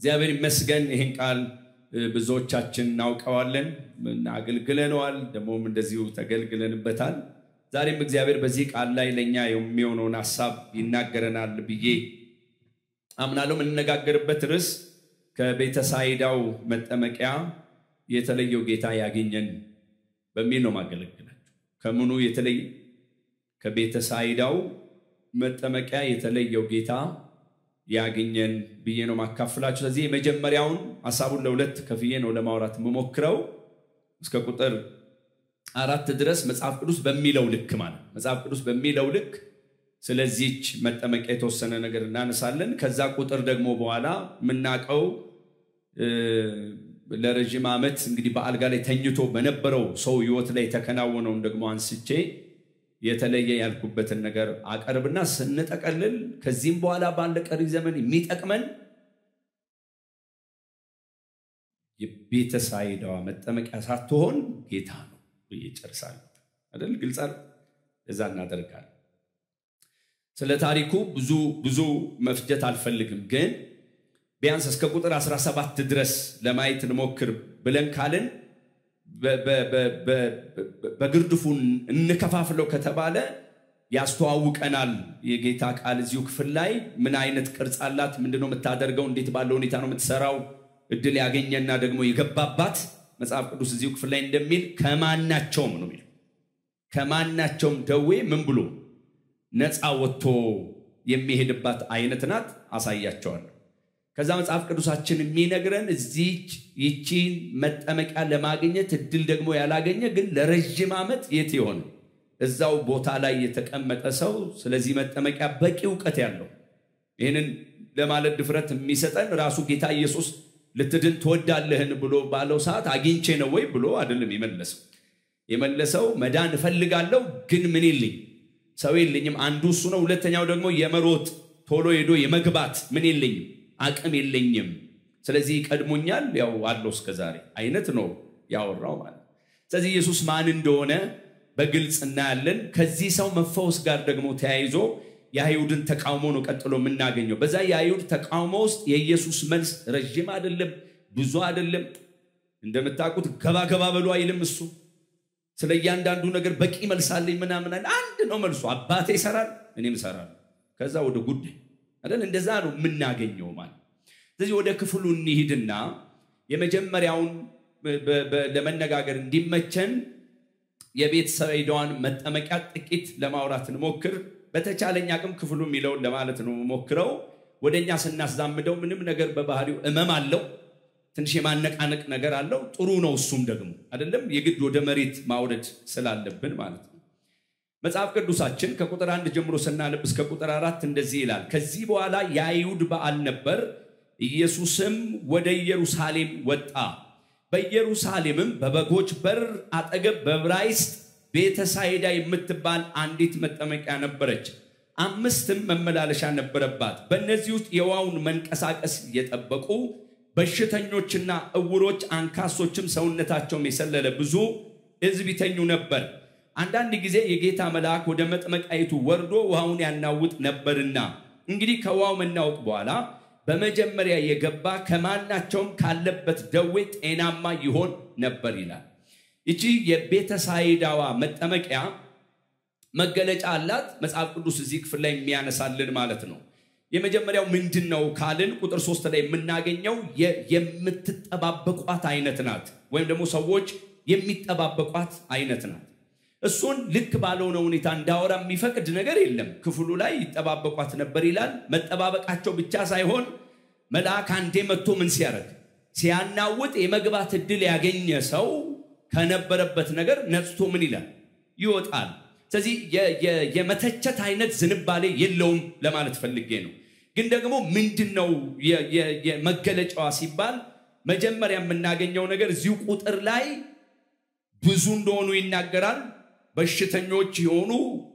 እግዚአብሔር ይመስገን ይህን ቃል ብዙዎቻችን እናውቀዋለን፣ አገልግለነዋል፣ ደግሞም እንደዚሁ ተገልግለንበታል። ዛሬም እግዚአብሔር በዚህ ቃል ላይ ለእኛ የሚሆነውን ሀሳብ ይናገረናል ብዬ አምናለሁ። የምንነጋገርበት ርዕስ ከቤተሳይዳው መጠመቂያ የተለየው ጌታ ያገኘን በሚል ነው ማገለግላቸው። ከምኑ የተለየ ከቤተሳይዳው መጠመቂያ የተለየው ጌታ ያገኘን ብዬ ነው ማካፍላችሁ። ስለዚህ የመጀመሪያውን ሀሳቡን ለሁለት ከፍዬ ነው ለማውራት የምሞክረው እስከ ቁጥር አራት ድረስ መጽሐፍ ቅዱስ በሚለው ልክ ማለት መጽሐፍ ቅዱስ በሚለው ልክ ስለዚች መጠመቂያ የተወሰነ ነገር እናነሳለን። ከዛ ቁጥር ደግሞ በኋላ የምናውቀው ለረዥም ዓመት እንግዲህ በአልጋ ላይ ተኝቶ በነበረው ሰው ህይወት ላይ የተከናወነውን ደግሞ አንስቼ የተለየ ያልኩበትን ነገር አቀርብና ስንጠቀልል ከዚህም በኋላ ባለ ቀሪ ዘመን የሚጠቅመን የቤተሳይዳዋ መጠመቂያ ሳትሆን ጌታ ነው ብዬ ጨርሳለሁ። አይደል? ግልጽ አለ። እዛ እናደርጋለን። ስለ ታሪኩ ብዙ ብዙ መፍጀት አልፈልግም፣ ግን ቢያንስ እስከ ቁጥር 17 ድረስ ለማየት እንሞክር ብለን ካልን በግርድፉ እንከፋፍለው ከተባለ ያስተዋውቀናል። የጌታ ቃል እዚሁ ክፍል ላይ ምን አይነት ቅርጽ አላት፣ ምንድነው የምታደርገው፣ እንዴት ባለ ሁኔታ ነው የምትሰራው፣ እድል ያገኘና ደግሞ የገባባት መጽሐፍ ቅዱስ እዚሁ ክፍል ላይ እንደሚል ከማናቸውም ነው የሚለው ከማናቸውም ደዌ ምን ብሎ ነፃ ወጥቶ የሚሄድባት አይነት ናት። አሳያቸዋለሁ። ከዛ መጽሐፍ ቅዱሳችን የሚነግረን እዚች ይቺን መጠመቂያ ለማግኘት እድል ደግሞ ያላገኘ ግን ለረዥም ዓመት የት የሆነ እዛው ቦታ ላይ የተቀመጠ ሰው ስለዚህ መጠመቂያ በቂ እውቀት ያለው ይህንን ለማለት ድፍረት የሚሰጠን ራሱ ጌታ ኢየሱስ ልትድን ትወዳለህን ብሎ ባለው ሰዓት አግኝቼ ነው ወይ ብሎ አይደለም የመለሰው። የመለሰው መዳን እፈልጋለሁ ግን ምን የለኝ ሰው የለኝም። አንዱ እሱ ነው። ሁለተኛው ደግሞ የመሮጥ ቶሎ ሄዶ የመግባት ምን የለኝም አቅም የለኝም። ስለዚህ ይቀድሞኛል፣ ያው አለው እስከ ዛሬ አይነት ነው ያወራው ማለት። ስለዚህ ኢየሱስ ማን እንደሆነ በግልጽ እናያለን። ከዚህ ሰው መፈወስ ጋር ደግሞ ተያይዞ የአይሁድን ተቃውሞ ነው ቀጥሎ የምናገኘው። በዛ የአይሁድ ተቃውሞ ውስጥ የኢየሱስ መልስ ረዥም አይደለም፣ ብዙ አይደለም። እንደምታውቁት ገባ ገባ በሉ አይልም እሱ ስለ እያንዳንዱ ነገር በቂ መልስ አለኝ ምናምን አንድ ነው መልሱ። አባቴ ይሰራል እኔም እሰራለሁ። ከዛ ወደ ጉዳይ አይደል? እንደዛ ነው የምናገኘው ማለት። ስለዚህ ወደ ክፍሉ እንሂድና የመጀመሪያውን ለመነጋገር እንዲመቸን የቤተሳይዳዋን መጠመቂያ ጥቂት ለማውራት እንሞክር። በተቻለኝ አቅም ክፍሉ የሚለውን ለማለት ነው ሞክረው። ወደ እኛ ስናስዛምደው ምንም ነገር በባህሪው እመም አለው ትንሽ የማነቃነቅ ነገር አለው። ጥሩ ነው። እሱም ደግሞ አይደለም የግድ ወደ መሬት ማውረድ ስላለብን ማለት ነው። መጽሐፍ ቅዱሳችን ከቁጥር አንድ ጀምሮ ስናነብ እስከ ቁጥር አራት እንደዚህ ይላል። ከዚህ በኋላ የአይሁድ በዓል ነበር። ኢየሱስም ወደ ኢየሩሳሌም ወጣ። በኢየሩሳሌምም በበጎች በር አጠገብ በዕብራይስጥ ቤተሳይዳ የምትባል አንዲት መጠመቂያ ነበረች። አምስትም መመላለሻ ነበረባት። በእነዚህ ውስጥ የውሃውን መንቀሳቀስ እየጠበቁ በሽተኞችና እውሮች አንካሶችም ሰውነታቸውም የሰለለ ብዙ ሕዝብ ይተኙ ነበር። አንዳንድ ጊዜ የጌታ መልአክ ወደ መጥመቃይቱ ወርዶ ውሃውን ያናውጥ ነበርና፣ እንግዲህ ከውሃው መናወጥ በኋላ በመጀመሪያ የገባ ከማናቸውም ካለበት ደዌ ጤናማ ይሆን ነበር ይላል። ይቺ የቤተሳይዳዋ መጠመቂያ መገለጫ አላት። መጽሐፍ ቅዱስ እዚህ ክፍል ላይ የሚያነሳልን ማለት ነው። የመጀመሪያው ምንድን ነው ካልን ቁጥር ሶስት ላይ የምናገኘው የምትጠባበቋት አይነት ናት፣ ወይም ደግሞ ሰዎች የሚጠባበቋት አይነት ናት። እሱን ልክ ባልሆነ ሁኔታ እንዳወራ የሚፈቅድ ነገር የለም። ክፍሉ ላይ ይጠባበቋት ነበር ይላል። መጠባበቃቸው ብቻ ሳይሆን መልአክ አንዴ መጥቶ ምን ሲያደርግ ሲያናውጥ የመግባት እድል ያገኘ ሰው ከነበረበት ነገር ነጽቶ ምን ይላል ይወጣል። ስለዚህ የመተቸት አይነት ዝንባሌ የለውም ለማለት ፈልጌ ነው። ግን ደግሞ ምንድን ነው የመገለጫዋ ሲባል መጀመሪያ የምናገኘው ነገር እዚሁ ቁጥር ላይ ብዙ እንደሆኑ ይናገራል። በሽተኞች የሆኑ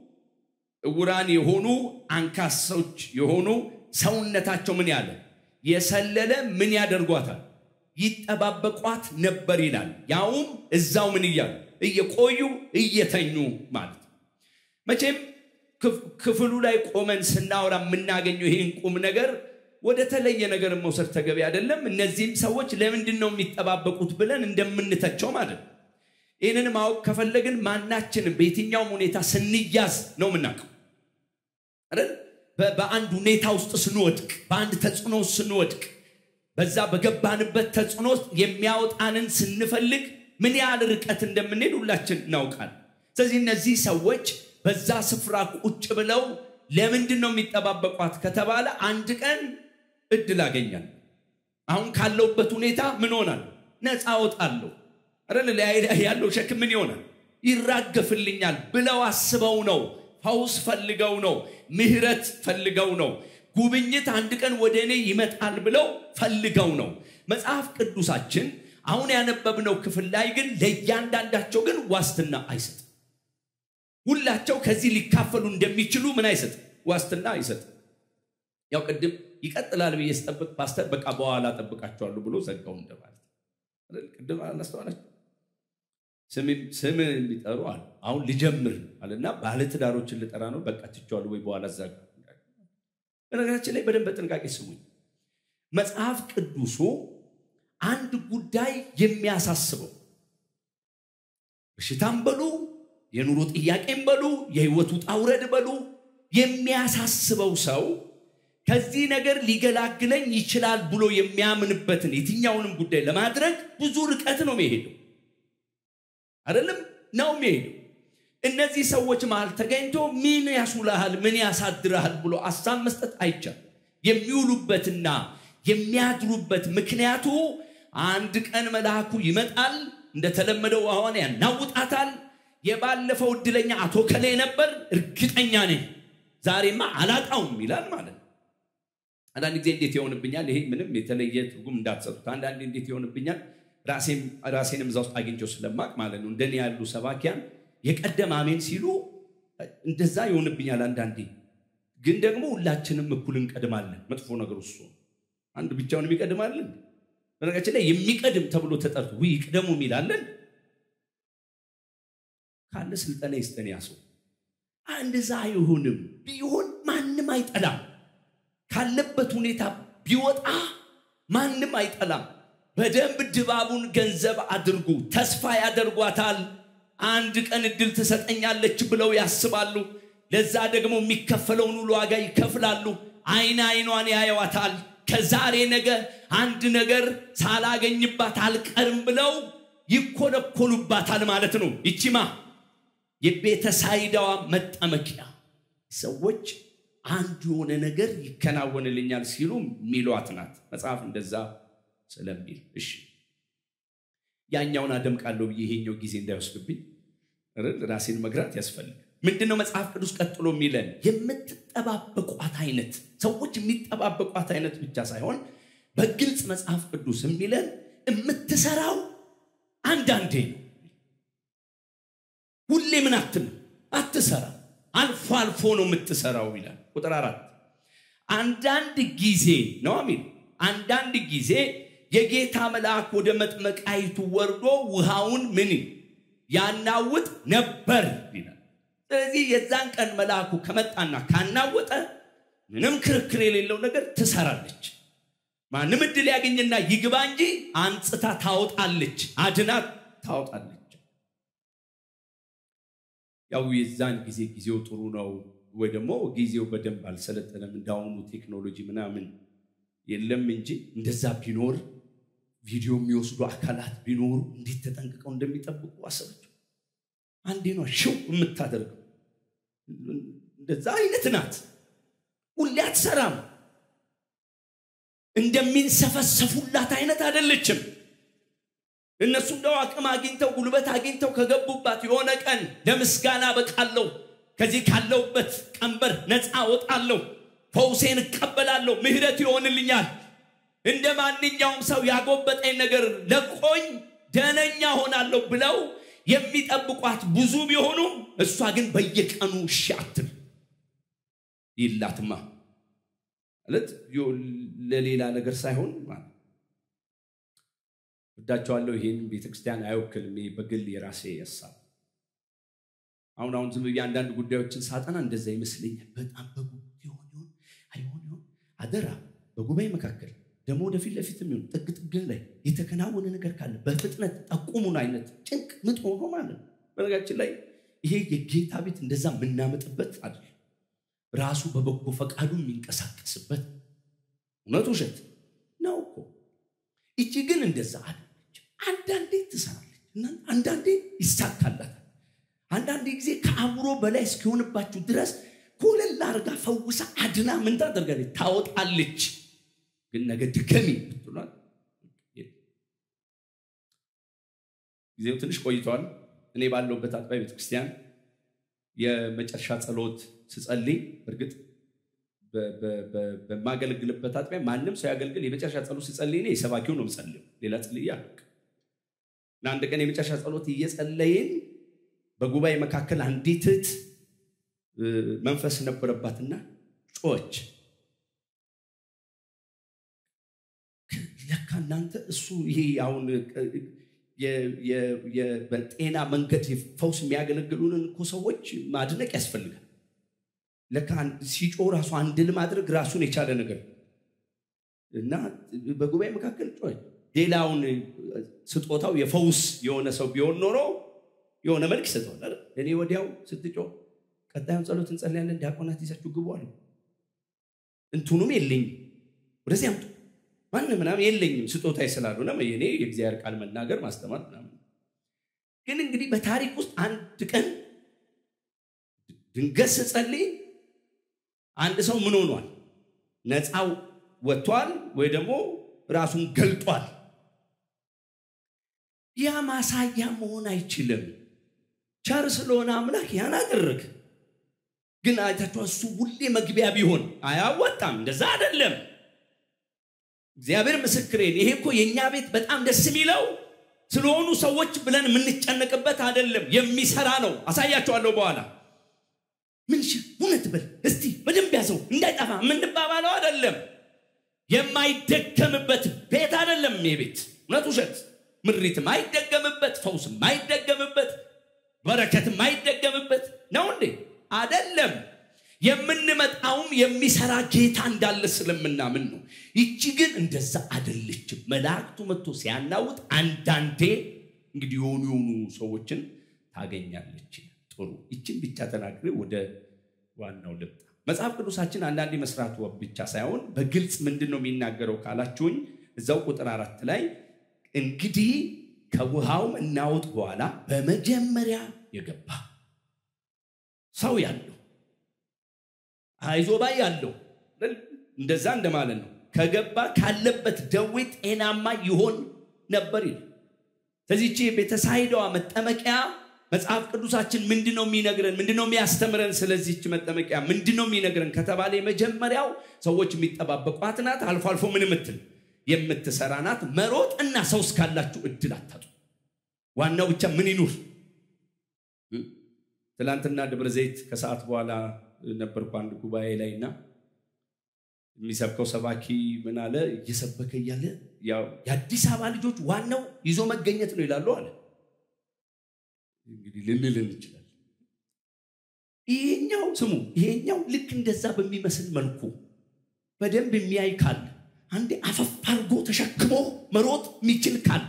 እውራን የሆኑ አንካሶች የሆኑ ሰውነታቸው ምን ያለ የሰለለ ምን ያደርጓታል ይጠባበቋት ነበር ይላል። ያውም እዛው ምን እያሉ እየቆዩ እየተኙ ማለት ነው። መቼም ክፍሉ ላይ ቆመን ስናወራ የምናገኘው ይህን ቁም ነገር ወደ ተለየ ነገር መውሰድ ተገቢ አይደለም። እነዚህም ሰዎች ለምንድን ነው የሚጠባበቁት ብለን እንደምንተቸው ማለት ነው። ይህንን ማወቅ ከፈለግን ማናችንም በየትኛውም ሁኔታ ስንያዝ ነው የምናውቀው አይደል? በአንድ ሁኔታ ውስጥ ስንወድቅ፣ በአንድ ተጽዕኖ ውስጥ ስንወድቅ፣ በዛ በገባንበት ተጽዕኖ ውስጥ የሚያወጣንን ስንፈልግ ምን ያህል ርቀት እንደምንሄድ ሁላችን እናውቃል። ስለዚህ እነዚህ ሰዎች በዛ ስፍራ ቁጭ ብለው ለምንድን ነው የሚጠባበቋት ከተባለ አንድ ቀን እድል አገኛል። አሁን ካለውበት ሁኔታ ምን ሆናል? ነፃ ወጣለሁ አይደል? ላይ ያለው ሸክም ምን ይሆናል? ይራገፍልኛል ብለው አስበው ነው። ፈውስ ፈልገው ነው። ምህረት ፈልገው ነው። ጉብኝት አንድ ቀን ወደ እኔ ይመጣል ብለው ፈልገው ነው። መጽሐፍ ቅዱሳችን አሁን ያነበብነው ክፍል ላይ ግን ለእያንዳንዳቸው ግን ዋስትና አይሰጥም። ሁላቸው ከዚህ ሊካፈሉ እንደሚችሉ ምን አይሰጥም? ዋስትና አይሰጥም። ያው ቅድም ይቀጥላል ብዬ ስጠብቅ ፓስተር በቃ በኋላ ጠብቃቸዋለሁ ብሎ ዘጋው እንደማለት ቅድም አላስተዋላችሁ ስም የሚጠሩ አሉ። አሁን ልጀምር አለና ባለትዳሮችን ልጠራ ነው። በቃ ትቼዋለሁ ወይ በኋላ ዘጋ። በነገራችን ላይ በደንብ በጥንቃቄ ስሙኝ። መጽሐፍ ቅዱሱ አንድ ጉዳይ የሚያሳስበው በሽታም በሉ የኑሮ ጥያቄም በሉ የህይወት ውጣ ውረድ በሉ የሚያሳስበው ሰው ከዚህ ነገር ሊገላግለኝ ይችላል ብሎ የሚያምንበትን የትኛውንም ጉዳይ ለማድረግ ብዙ ርቀት ነው የሚሄደው አይደለም ነው የሚሄደው እነዚህ ሰዎች መሃል ተገኝቶ ምን ያሱልሃል ምን ያሳድርሃል ብሎ አሳብ መስጠት አይቻልም የሚውሉበትና የሚያድሩበት ምክንያቱ አንድ ቀን መልአኩ ይመጣል እንደተለመደው አሁን ያናውጣታል የባለፈው እድለኛ አቶ ከሌ ነበር እርግጠኛ ነኝ ዛሬማ አላጣውም ይላል ማለት ነው አንዳንድ ጊዜ እንዴት ይሆንብኛል ይሄ ምንም የተለየ ትርጉም እንዳትሰጡት አንዳንድ እንዴት ይሆንብኛል ራሴንም እዛ ውስጥ አግኝቸው ስለማቅ ማለት ነው እንደኔ ያሉ ሰባኪያን የቀደም አሜን ሲሉ እንደዛ ይሆንብኛል አንዳንዴ ግን ደግሞ ሁላችንም እኩል እንቀድማለን መጥፎ ነገር እሱ አንድ ብቻውን የሚቀድማለን በነገራችን ላይ የሚቀድም ተብሎ ተጠርቶ ውይ ይቅደሙ የሚላለን ካለ ስልጠና ይስጠን ያሰው እንደዛ አይሆንም ቢሆን ማንም አይጠላም ካለበት ሁኔታ ቢወጣ ማንም አይጠላም በደንብ ድባቡን ገንዘብ አድርጉ ተስፋ ያደርጓታል አንድ ቀን እድል ትሰጠኛለች ብለው ያስባሉ ለዛ ደግሞ የሚከፈለውን ሁሉ ዋጋ ይከፍላሉ አይን አይኗን ያየዋታል ከዛሬ ነገ አንድ ነገር ሳላገኝባት አልቀርም ብለው ይኮለኮሉባታል ማለት ነው ይቺማ የቤተሳይዳዋ መጠመቂያ ሰዎች አንድ የሆነ ነገር ይከናወንልኛል ሲሉ ሚሏት ናት መጽሐፍ እንደዛ ስለሚል እሺ ያኛውን አደምቃለሁ ብዬ ይሄኛው ጊዜ እንዳይወስድብኝ ራሴን መግራት ያስፈልግ ምንድነው መጽሐፍ ቅዱስ ቀጥሎ የሚለን የምትጠባበቋት አይነት ሰዎች የሚጠባበቋት አይነት ብቻ ሳይሆን በግልጽ መጽሐፍ ቅዱስ የሚለን የምትሰራው አንዳንዴ ነው ሁሌ ምን አትልም አትሰራ አልፎ አልፎ ነው የምትሰራው ይላል ቁጥር አራት አንዳንድ ጊዜ ነው አሚል አንዳንድ ጊዜ የጌታ መልአክ ወደ መጥመቃይቱ ወርዶ ውሃውን ምን ያናውጥ ነበር ይላል ስለዚህ የዛን ቀን መልአኩ ከመጣና ካናወጠ ምንም ክርክር የሌለው ነገር ትሰራለች ማንም እድል ያገኝና ይግባ እንጂ አንጽታ ታወጣለች አድናት ታወጣለች ያው የዛን ጊዜ ጊዜው ጥሩ ነው ወይ ደግሞ ጊዜው በደንብ አልሰለጠነም እንዳሁኑ ቴክኖሎጂ ምናምን የለም እንጂ እንደዛ ቢኖር ቪዲዮ የሚወስዱ አካላት ቢኖሩ እንዴት ተጠንቅቀው እንደሚጠብቁ አሰበችው አንዴ ነው ሽው የምታደርገው እንደዛ አይነት ናት ሁሌ አትሰራም እንደሚንሰፈሰፉላት አይነት አይደለችም እነሱ እንደው አቅም አግኝተው ጉልበት አግኝተው ከገቡባት የሆነ ቀን ለምስጋና በቃለሁ ከዚህ ካለውበት ቀንበር ነፃ ወጣለሁ ፈውሴን እቀበላለሁ ምህረት ይሆንልኛል እንደ ማንኛውም ሰው ያጎበጠኝ ነገር ለቆኝ ደነኛ ሆናለሁ ብለው የሚጠብቋት ብዙ ቢሆኑም እሷ ግን በየቀኑ እሺ አትል ይላትማ ማለት ለሌላ ነገር ሳይሆን ወዳቸዋለሁ ይህን ቤተክርስቲያን አይወክልም በግል የራሴ ሀሳብ አሁን አሁን ዝም ብዬ አንዳንድ ጉዳዮችን ሳጠና እንደዛ ይመስለኛል በጣም በጉጉት ይሆን ይሆን አይሆን ይሆን አደራ በጉባኤ መካከል ደግሞ ወደፊት ለፊት የሚሆን ጥግ ጥግ ላይ የተከናወነ ነገር ካለ በፍጥነት ጠቁሙን አይነት ጭንቅ ምጥ ሆኖ ማለት ነው። በነገራችን ላይ ይሄ የጌታ ቤት እንደዛ የምናመጥበት አይደለም። ራሱ በበጎ ፈቃዱ የሚንቀሳቀስበት እውነት ውሸት ነው እኮ። እቺ ግን እንደዛ አለች። አንዳንዴ ትሰራለች እና አንዳንዴ ይሳካላታል። አንዳንዴ ጊዜ ከአእምሮ በላይ እስኪሆንባችሁ ድረስ ኮለል አድርጋ ፈውሳ አድና ምን ታደርጋለች? ታወጣለች። ግን ነገ ድገሚ ብትሏል ጊዜው ትንሽ ቆይቷል። እኔ ባለሁበት አጥቢያ ቤተክርስቲያን የመጨረሻ ጸሎት ስጸልይ እርግጥ በማገለግልበት አጥቢያ ማንም ሰው ያገልግል የመጨረሻ ጸሎት ስጸልይ እኔ የሰባኪው ነው የምጸልየው። ሌላ ጽልዬ አላውቅም። እና አንድ ቀን የመጨረሻ ጸሎት እየጸለይን በጉባኤ መካከል አንዲት እህት መንፈስ ነበረባትና ጮች። ለካ እናንተ እሱ ይሄ አሁን በጤና መንገድ ፈውስ የሚያገለግሉንን እኮ ሰዎች ማድነቅ ያስፈልጋል። ለካ ሲጮ ራሱ አንድ ለማድረግ ራሱን የቻለ ነገር እና በጉባኤ መካከል ጮች። ሌላውን ስጦታው የፈውስ የሆነ ሰው ቢሆን ኖሮ የሆነ መልክ ይሰጠዋል። እኔ ወዲያው ስትጮ ቀጣዩን ጸሎት እንጸልያለን፣ ዲያቆናት ይዛችሁ ግቡ አሉ። እንትኑም የለኝም ወደዚህ አምጡ ማን ምናምን የለኝም ስጦታ ስላልሆነ እኔ የእግዚአብሔር ቃል መናገር ማስተማር ምናምን። ግን እንግዲህ በታሪክ ውስጥ አንድ ቀን ድንገት ስጸልይ አንድ ሰው ምን ሆኗል? ነፃው ወጥቷል ወይ ደግሞ ራሱን ገልጧል። ያ ማሳያ መሆን አይችልም። ቸር ስለሆነ አምላክ ያን አደረግ። ግን አይታችሁ እሱ ሁሌ መግቢያ ቢሆን አያዋጣም። እንደዛ አይደለም። እግዚአብሔር ምስክሬን፣ ይሄ እኮ የእኛ ቤት በጣም ደስ የሚለው ስለሆኑ ሰዎች ብለን የምንጨነቅበት አይደለም። የሚሰራ ነው። አሳያቸዋለሁ በኋላ ምን እውነት በል እስቲ በደንብ ያዘው እንዳይጠፋ የምንባባለው አይደለም። የማይደገምበት ቤት አይደለም። የቤት እውነት ውሸት፣ ምሪት የማይደገምበት ፈውስ የማይደገምበት በረከት የማይደገምበት ነው እንዴ? አይደለም። የምንመጣውም የሚሰራ ጌታ እንዳለ ስለምናምን ነው። ይቺ ግን እንደዛ አይደለችም። መላእክቱ መጥቶ ሲያናውጥ አንዳንዴ እንግዲህ የሆኑ የሆኑ ሰዎችን ታገኛለች። ጥሩ ይችን ብቻ ተናግሬ ወደ ዋናው ልምጣ። መጽሐፍ ቅዱሳችን አንዳንዴ መስራቱ ብቻ ሳይሆን በግልጽ ምንድን ነው የሚናገረው ካላችሁኝ እዛው ቁጥር አራት ላይ እንግዲህ ከውሃውም እናውጥ በኋላ በመጀመሪያ የገባ ሰው ያለው አይዞባይ ያለው እንደዛ እንደማለት ነው። ከገባ ካለበት ደዌ ጤናማ ይሆን ነበር ይል። ስለዚህቺ ቤተሳይዳዋ መጠመቂያ መጽሐፍ ቅዱሳችን ምንድን ነው የሚነግረን? ምንድን ነው የሚያስተምረን? ስለዚህች መጠመቂያ ምንድን ነው የሚነግረን ከተባለ የመጀመሪያው ሰዎች የሚጠባበቋት ናት። አልፎ አልፎ ምን ምትል የምትሰራ ናት። መሮጥ እና ሰው እስካላችሁ እድል አታጡ። ዋናው ብቻ ምን ይኑር። ትላንትና ደብረ ዘይት ከሰዓት በኋላ ነበርኩ አንድ ጉባኤ ላይ እና የሚሰብከው ሰባኪ ምን አለ፣ እየሰበከ እያለ የአዲስ አበባ ልጆች ዋናው ይዞ መገኘት ነው ይላሉ አለ። እንግዲህ ልንል እንችላለን። ይሄኛው ስሙ፣ ይሄኛው ልክ እንደዛ በሚመስል መልኩ በደንብ የሚያይ ካለ አንዴ አፈፍ አድርጎ ተሸክሞ መሮጥ የሚችል ካለ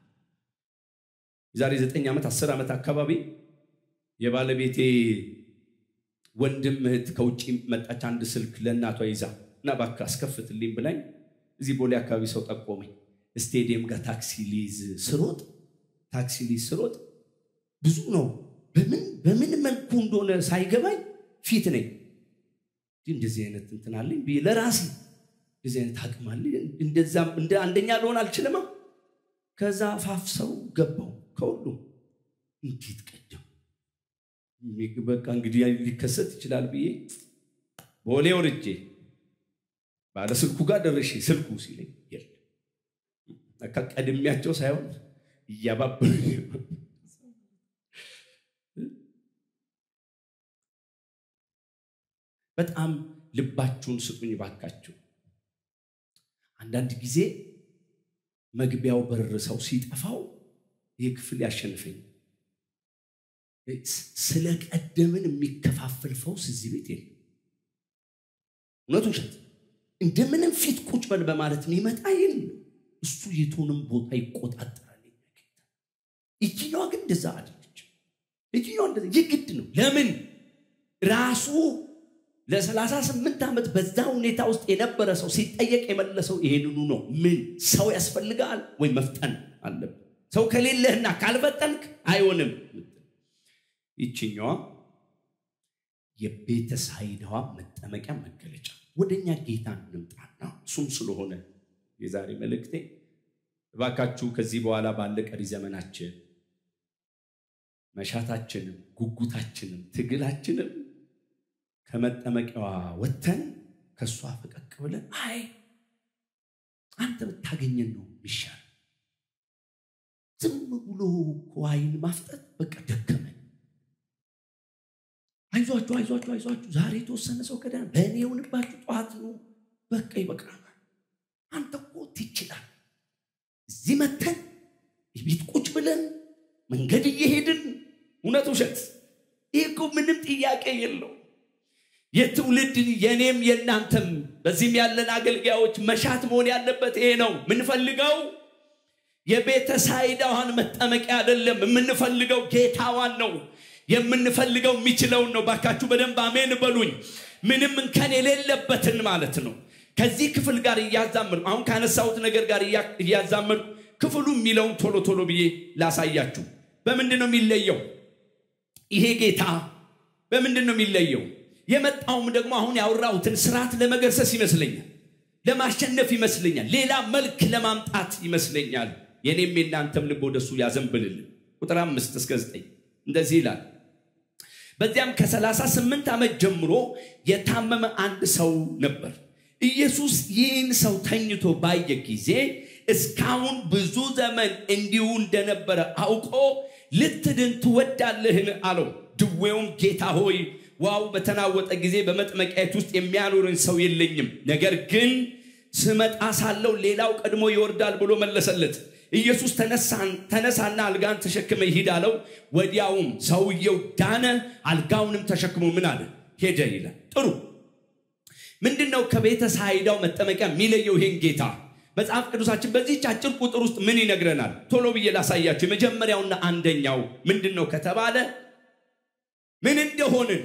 የዛሬ ዘጠኝ ዓመት አስር ዓመት አካባቢ የባለቤቴ ወንድም እህት ከውጭ መጣች። አንድ ስልክ ለእናቷ ይዛ እና እባክህ አስከፍትልኝ ብላኝ እዚህ ቦሌ አካባቢ ሰው ጠቆመኝ። ስቴዲየም ጋር ታክሲ ሊይዝ ስሮጥ ታክሲ ሊይዝ ስሮጥ ብዙ ነው። በምን በምን መልኩ እንደሆነ ሳይገባኝ ፊት ነኝ እንደዚህ አይነት እንትን አለኝ ብዬ ለራሴ እንደዚህ አይነት አቅም አለኝ እንደዛም እንደ አንደኛ ልሆን አልችልማ። ከዛ ፋፍ ሰው ገባው ከሁሉም እንዴት ቀደም በቃ እንግዲህ ሊከሰት ይችላል ብዬ ቦሌ ወርጄ ባለ ስልኩ ጋር ደረሼ ስልኩ ሲለኝ የለም በቃ ቀድሚያቸው ሳይሆን እያባበሉ በጣም ልባችሁን ስጡኝ ባካችሁ። አንዳንድ ጊዜ መግቢያው በር ሰው ሲጠፋው ይህ ክፍል ያሸንፈኝ ስለቀደምን የሚከፋፍል ፈውስ እዚህ ቤት የለም። እውነቱ ውሸት እንደምንም ፊት ቁጭ በል በማለት የሚመጣ ይል እሱ የቱንም ቦታ ይቆጣጠራል። ይችኛዋ ግን እንደዛ አለች። ይችኛዋ እንደዛ የግድ ነው። ለምን ራሱ ለሰላሳ ስምንት ዓመት በዛ ሁኔታ ውስጥ የነበረ ሰው ሲጠየቅ የመለሰው ይሄንኑ ነው። ምን ሰው ያስፈልጋል ወይ መፍጠን አለብን። ሰው ከሌለህና ካልፈጠንክ አይሆንም። ይችኛዋ የቤተ ሳይዳዋ መጠመቂያ መገለጫ ወደኛ ጌታ እንምጣና እሱም ስለሆነ የዛሬ መልእክቴ እባካችሁ ከዚህ በኋላ ባለ ቀሪ ዘመናችን መሻታችንም ጉጉታችንም ትግላችንም ከመጠመቂያዋ ወጥተን ከእሷ ፈቀቅ ብለን አይ አንተ ብታገኘን ነው የሚሻል። ዝም ብሎ እኮ አይን ማፍጠት በቃ ደከመን። አይዟችሁ አይዟችሁ አይዟችሁ ዛሬ የተወሰነ ሰው ከዳን በእኔ የሆንባችሁ ጠዋት ነው በቃ ይበቃናል። አንተ እኮ ትችላል። እዚህ መተን ቤት ቁጭ ብለን መንገድ እየሄድን እውነት ውሸት፣ ይህ እኮ ምንም ጥያቄ የለው። የትውልድ የኔም የእናንተም በዚህም ያለን አገልጋዮች መሻት መሆን ያለበት ይሄ ነው። የምንፈልገው የቤተ ሳይዳዋን መጠመቂያ አይደለም። የምንፈልገው ጌታዋን ነው። የምንፈልገው የሚችለውን ነው። ባካችሁ በደንብ አሜን በሉኝ። ምንም እንከን የሌለበትን ማለት ነው። ከዚህ ክፍል ጋር እያዛመድኩ አሁን ካነሳሁት ነገር ጋር እያዛመድኩ ክፍሉ የሚለውን ቶሎ ቶሎ ብዬ ላሳያችሁ። በምንድን ነው የሚለየው? ይሄ ጌታ በምንድን ነው የሚለየው? የመጣውም ደግሞ አሁን ያወራሁትን ስርዓት ለመገርሰስ ይመስለኛል፣ ለማሸነፍ ይመስለኛል፣ ሌላ መልክ ለማምጣት ይመስለኛል። የኔም የናንተም ልብ ወደሱ ያዘንብልልን። ቁጥር አምስት እስከ ዘጠኝ እንደዚህ ይላል። በዚያም ከሰላሳ ስምንት ዓመት ጀምሮ የታመመ አንድ ሰው ነበር። ኢየሱስ ይህን ሰው ተኝቶ ባየ ጊዜ እስካሁን ብዙ ዘመን እንዲሁ እንደነበረ አውቆ ልትድን ትወዳለህን? አለው። ድዌውም ጌታ ሆይ ዋው በተናወጠ ጊዜ በመጥመቂያት ውስጥ የሚያኖርን ሰው የለኝም፣ ነገር ግን ስመጣ ሳለው ሌላው ቀድሞ ይወርዳል ብሎ መለሰለት። ኢየሱስ ተነሳና አልጋን ተሸክመ ይሂድ አለው። ወዲያውም ሰውየው ዳነ፣ አልጋውንም ተሸክሞ ምን አለ ሄደ ይላል። ጥሩ ምንድን ነው ከቤተ ሳይዳው መጠመቂያ የሚለየው ይሄን ጌታ? መጽሐፍ ቅዱሳችን በዚህች አጭር ቁጥር ውስጥ ምን ይነግረናል? ቶሎ ብዬ ላሳያቸው። የመጀመሪያውና አንደኛው ምንድን ነው ከተባለ ምን እንደሆንን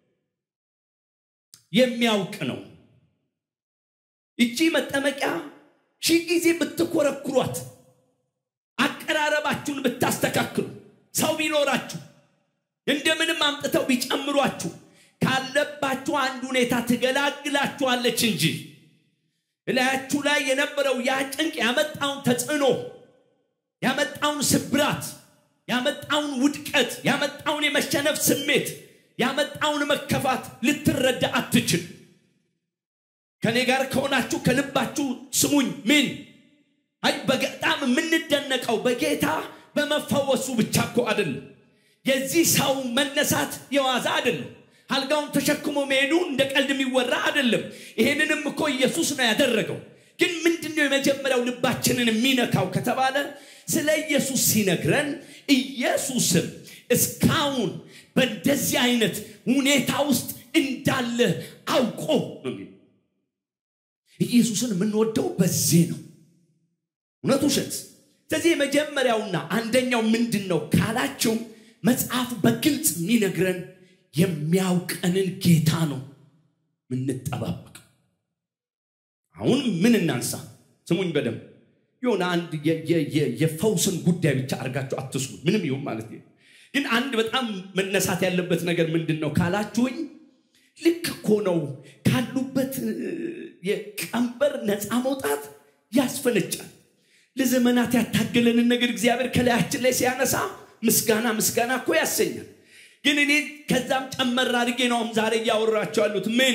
የሚያውቅ ነው። እቺ መጠመቂያ ሺህ ጊዜ ብትኮረኩሯት፣ አቀራረባችሁን ብታስተካክሉ፣ ሰው ቢኖራችሁ፣ እንደምንም አምጥተው ቢጨምሯችሁ ካለባችሁ አንድ ሁኔታ ትገላግላችኋለች እንጂ እላያችሁ ላይ የነበረው ያ ጭንቅ ያመጣውን ተጽዕኖ ያመጣውን ስብራት ያመጣውን ውድቀት ያመጣውን የመሸነፍ ስሜት ያመጣውን መከፋት ልትረዳ አትችል። ከእኔ ጋር ከሆናችሁ ከልባችሁ ስሙኝ። ምን አይ በጣም የምንደነቀው በጌታ በመፈወሱ ብቻ እኮ አይደለም። የዚህ ሰው መነሳት የዋዛ አይደለም። አልጋውን ተሸክሞ መሄዱ እንደ ቀልድ የሚወራ አይደለም። ይሄንንም እኮ ኢየሱስ ነው ያደረገው። ግን ምንድነው የመጀመሪያው ልባችንን የሚነካው ከተባለ ስለ ኢየሱስ ሲነግረን ኢየሱስም እስካሁን በእንደዚህ አይነት ሁኔታ ውስጥ እንዳለ አውቆ ነው የሚለው። ኢየሱስን የምንወደው በዚህ ነው። እውነት ውሸት። ስለዚህ የመጀመሪያውና አንደኛው ምንድን ነው ካላችሁ መጽሐፍ በግልጽ የሚነግረን የሚያውቀንን ጌታ ነው ምንጠባበቅ። አሁን ምን እናንሳ? ስሙኝ በደንብ የሆነ አንድ የፈውስን ጉዳይ ብቻ አድርጋችሁ አትስሙ። ምንም ይሁን ማለት ነው። ግን አንድ በጣም መነሳት ያለበት ነገር ምንድን ነው ካላችሁኝ፣ ልክ እኮ ነው ካሉበት የቀንበር ነፃ መውጣት ያስፈነጫል። ለዘመናት ያታገለንን ነገር እግዚአብሔር ከላያችን ላይ ሲያነሳ ምስጋና ምስጋና እኮ ያሰኛል። ግን እኔ ከዛም ጨመር አድርጌ ነው አሁን ዛሬ እያወራቸው ያሉት ምን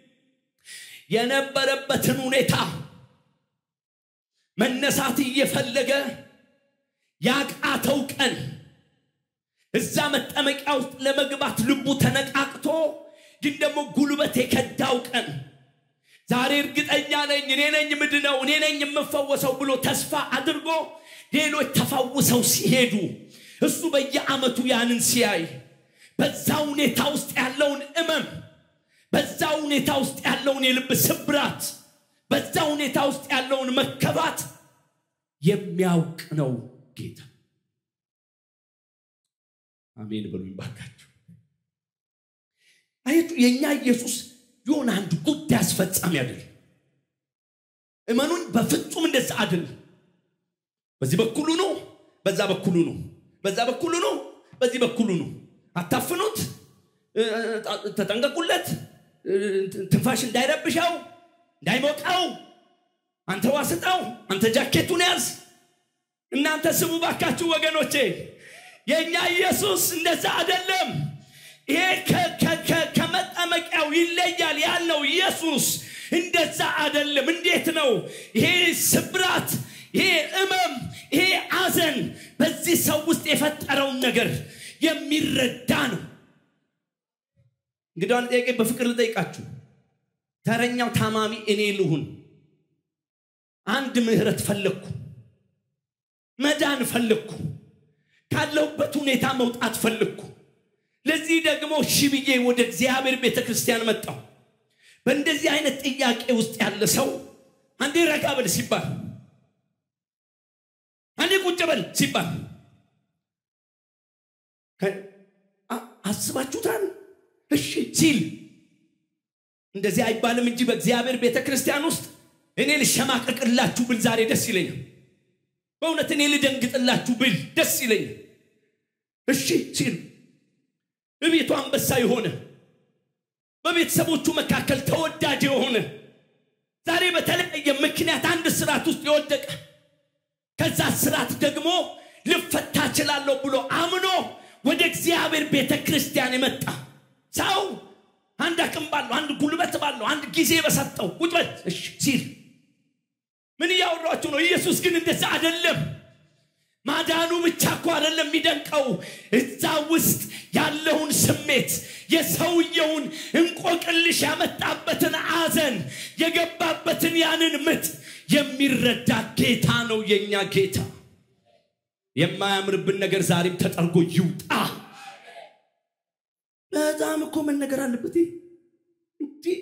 የነበረበትን ሁኔታ መነሳት እየፈለገ ያቃተው ቀን እዛ መጠመቂያ ውስጥ ለመግባት ልቡ ተነቃቅቶ ግን ደግሞ ጉልበት የከዳው ቀን ዛሬ እርግጠኛ ነኝ እኔ ነኝ ምድነው እኔ ነኝ የምፈወሰው ብሎ ተስፋ አድርጎ ሌሎች ተፈውሰው ሲሄዱ እሱ በየዓመቱ ያንን ሲያይ በዛ ሁኔታ ውስጥ ያለውን እመም በዛ ሁኔታ ውስጥ ያለውን የልብ ስብራት በዛ ሁኔታ ውስጥ ያለውን መከባት የሚያውቅ ነው ጌታ። አሜን በሉኝ ባካችሁ። አያችሁ የእኛ ኢየሱስ የሆነ አንድ ጉዳይ አስፈጻሚ አይደለም። እመኑን፣ በፍጹም እንደዛ አይደለም። በዚህ በኩሉ ነው፣ በዛ በኩሉ ነው፣ በዛ በኩሉ ነው፣ በዚህ በኩሉ ነው። አታፍኑት፣ ተጠንቀቁለት፣ ትንፋሽ እንዳይረብሸው፣ እንዳይሞቀው። አንተ ዋስጣው፣ አንተ ጃኬቱን ያዝ። እናንተ ስሙ ባካችሁ ወገኖቼ፣ የእኛ ኢየሱስ እንደዛ አይደለም። ይሄ ከመጠመቂያው ይለያል ያልነው ኢየሱስ እንደዛ አይደለም። እንዴት ነው ይሄ ስብራት፣ ይሄ እመም፣ ይሄ አዘን በዚህ ሰው ውስጥ የፈጠረውን ነገር የሚረዳ ነው። እንግዲህ አንድ ጥያቄ በፍቅር ልጠይቃችሁ። ተረኛው ታማሚ እኔ ልሁን። አንድ ምህረት ፈለግኩ፣ መዳን ፈለግኩ፣ ካለሁበት ሁኔታ መውጣት ፈለግኩ። ለዚህ ደግሞ እሺ ብዬ ወደ እግዚአብሔር ቤተ ክርስቲያን መጣሁ። በእንደዚህ አይነት ጥያቄ ውስጥ ያለ ሰው አንዴ ረጋ በል ሲባል፣ አንዴ ቁጭ በል ሲባል አስባችሁታል? እሺ ሲል እንደዚህ አይባልም እንጂ በእግዚአብሔር ቤተ ክርስቲያን ውስጥ እኔ ልሸማቀቅላችሁ ብል ዛሬ ደስ ይለኛል። በእውነት እኔ ልደንግጥላችሁ ብል ደስ ይለኛል። እሺ ሲል በቤቱ አንበሳ የሆነ በቤተሰቦቹ መካከል ተወዳጅ የሆነ ዛሬ በተለያየ ምክንያት አንድ ስርዓት ውስጥ የወደቀ ከዛ ስርዓት ደግሞ ልፈታ እችላለሁ ብሎ አምኖ ወደ እግዚአብሔር ቤተ ክርስቲያን የመጣ ሰው አንድ አቅም ባለው አንድ ጉልበት ባለው አንድ ጊዜ በሰጠው ቁጭ በል እሺ ሲል ምን እያወራችሁ ነው? ኢየሱስ ግን እንደዛ አይደለም። ማዳኑ ብቻ እኮ አይደለም የሚደንቀው፣ እዛ ውስጥ ያለውን ስሜት የሰውየውን እንቆቅልሽ ያመጣበትን አዘን የገባበትን ያንን ምጥ የሚረዳ ጌታ ነው የእኛ ጌታ። የማያምርብን ነገር ዛሬም ተጠርጎ ይውጣ። በጣም እኮ መነገር አለበት። እንዲህ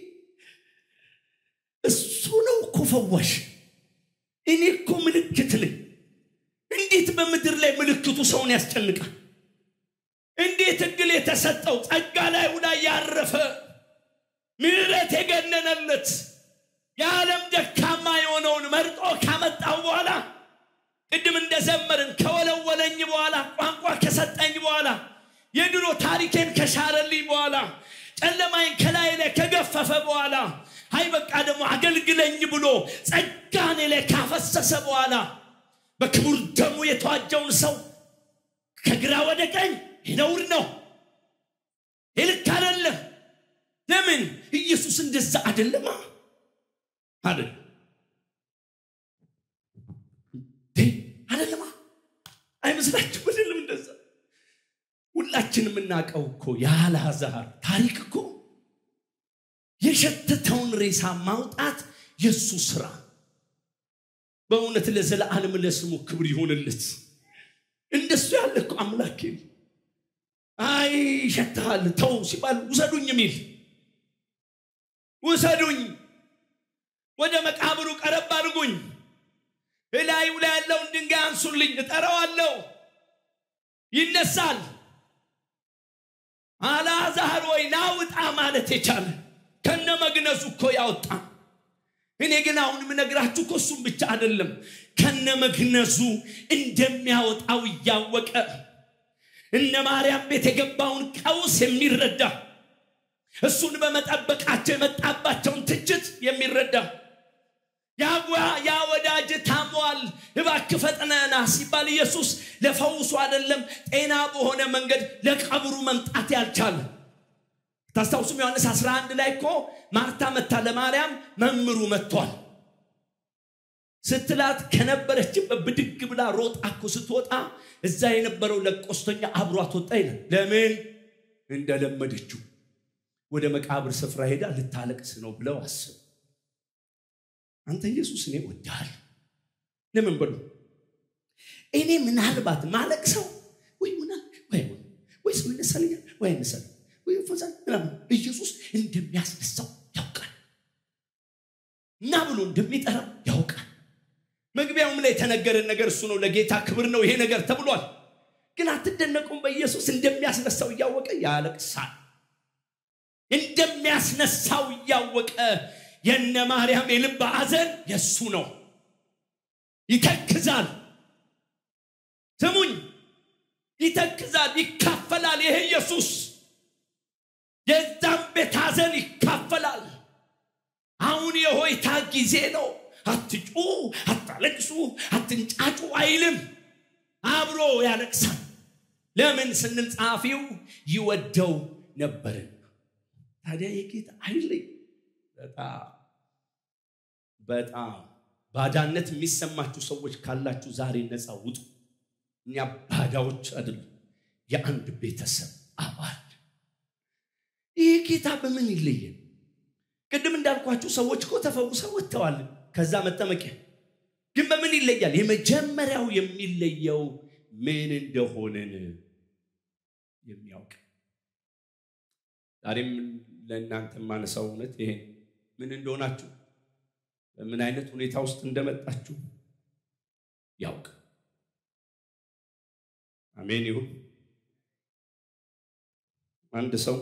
እሱ ነው እኮ ፈዋሽ። እኔ እኮ ምልክት ነኝ። እንዴት በምድር ላይ ምልክቱ ሰውን ያስጨንቃል? እንዴት እድል የተሰጠው ጸጋ ላይ ላይ ያረፈ ምሕረት የገነነለት የዓለም ደካማ የሆነውን መርጦ ካመጣው በኋላ ቅድም እንደዘመርን ከወለወለኝ በኋላ ቋንቋ ከሰጠኝ በኋላ የድሮ ታሪኬን ከሻረልኝ በኋላ ጨለማይን ከላይ ላይ ከገፈፈ በኋላ አይ በቃ ደግሞ አገልግለኝ ብሎ ጸጋኔ ላይ ካፈሰሰ በኋላ በክቡር ደሙ የተዋጀውን ሰው ከግራ ወደ ቀኝ ነውር ነው፣ ይልክ አይደለም። ለምን ኢየሱስ እንደዛ አይደለማ አይደል አይደለማ አይመስላችሁ? አይደለም እንደዛ ሁላችን የምናውቀው እኮ የአልዓዛር ታሪክ እኮ የሸተተውን ሬሳ ማውጣት የእሱ ስራ በእውነት ለዘለዓለም ለስሙ ክብር ይሆንለት። እንደሱ ያለ እኮ አምላክ አይ ይሸትሃል ተው ሲባል ውሰዱኝ የሚል ውሰዱኝ፣ ወደ መቃብሩ ቀረብ አድርጉኝ፣ እላዩ ላይ ያለውን ድንጋይ አንሱልኝ፣ እጠራዋለሁ፣ ይነሳል። አልዓዛር ወይ ናውጣ ማለት የቻለ ከነ መግነዙ እኮ ያወጣ እኔ ግን አሁን የምነግራችሁ እኮ እሱም ብቻ አይደለም ከነ መግነዙ እንደሚያወጣው እያወቀ እነ ማርያም ቤት የገባውን ቀውስ የሚረዳ እሱን በመጠበቃቸው የመጣባቸውን ትችት የሚረዳ ያ ወዳጅ ታሟል፣ እባክህ ፈጥነና ሲባል ኢየሱስ ለፈውሱ አይደለም ጤና በሆነ መንገድ ለቀብሩ መምጣት ያልቻለ ታስታውሱም ዮሐንስ 11 ላይ እኮ ማርታ መታ ለማርያም መምሩ መጥቷል ስትላት ከነበረችበት ብድግ ብላ ሮጣ እኮ ስትወጣ እዛ የነበረው ለቆስተኛ አብሯት ወጣ ይላል። ለምን እንደለመደችው ወደ መቃብር ስፍራ ሄዳ ልታለቅስ ነው ብለው አስብ። አንተ ኢየሱስ እኔ ወድሃል። ለምን በሉ እኔ ምናልባት ማለቅ ሰው ወይ ወይ ሰው ይነሳልኛል ወይ አይነሳል ወይ ፈዛል ምናምን ኢየሱስ እንደሚያስነሳው ያውቃል። እና ብሎ ብሎ እንደሚጠራው ያውቃል። መግቢያውም ላይ የተነገረን ነገር እሱ ነው። ለጌታ ክብር ነው ይሄ ነገር ተብሏል። ግን አትደነቁም? በኢየሱስ እንደሚያስነሳው እያወቀ ያለቅሳል። እንደሚያስነሳው እያወቀ የነ ማርያም የልብ ሐዘን የእሱ ነው። ይተክዛል። ስሙኝ፣ ይተክዛል፣ ይካፈላል። ይሄ ኢየሱስ የዛም ቤት ሐዘን ይካፈላል። አሁን የሆይታ ጊዜ ነው። አትጩ፣ አታለቅሱ፣ አትንጫጩ አይልም። አብሮ ያለቅሳል። ለምን ስንል ጸሐፊው ይወደው ነበርን። ታዲያ የጌታ አይለይ በጣም በጣም ባዳነት የሚሰማችሁ ሰዎች ካላችሁ ዛሬ ነፃ ውጡ። እኛ ባዳዎች አይደሉም፣ የአንድ ቤተሰብ አባል። ይህ ጌታ በምን ይለየን? ቅድም እንዳልኳችሁ ሰዎች እኮ ተፈውሰው ወጥተዋል። ከዛ መጠመቂያ ግን በምን ይለያል? የመጀመሪያው የሚለየው ምን እንደሆንን የሚያውቅ ዛሬም ለእናንተ የማነሳው እውነት ይሄ ምን እንደሆናችሁ በምን አይነት ሁኔታ ውስጥ እንደመጣችሁ ያውቅ። አሜን ይሁን። አንድ ሰው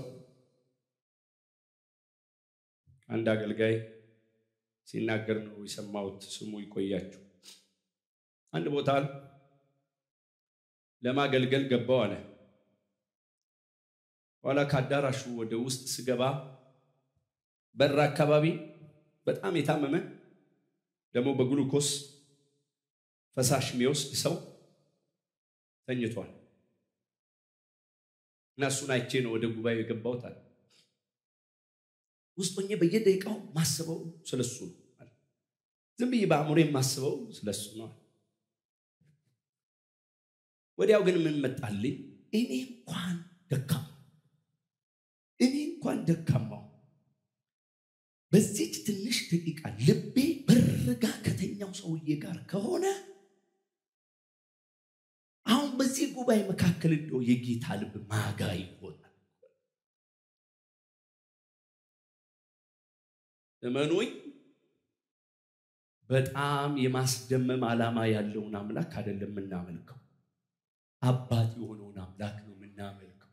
አንድ አገልጋይ ሲናገር ነው የሰማሁት። ስሙ ይቆያችሁ። አንድ ቦታ ለማገልገል ገባው አለ። ኋላ ከአዳራሹ ወደ ውስጥ ስገባ በር አካባቢ በጣም የታመመ ደግሞ በግሉኮስ ፈሳሽ የሚወስድ ሰው ተኝቷል እና እሱን አይቼ ነው ወደ ጉባኤው የገባሁት አለ። ውስጥ ሆኜ በየደቂቃው ማስበው ስለሱ ነው። ዝም ብዬ በአእምሮ የማስበው ስለሱ ነው። ወዲያው ግን ምን መጣልኝ? እኔ እንኳን ደካማ እኔ እንኳን ደካማው በዚች ትንሽ ደቂቃ ልቤ በርጋ ከተኛው ሰውዬ ጋር ከሆነ አሁን በዚህ ጉባኤ መካከል እንደው የጌታ ልብ ማጋ ይሆናል። እመኑኝ፣ በጣም የማስደመም ዓላማ ያለውን አምላክ አይደለም የምናመልከው፣ አባት የሆነውን አምላክ ነው የምናመልከው።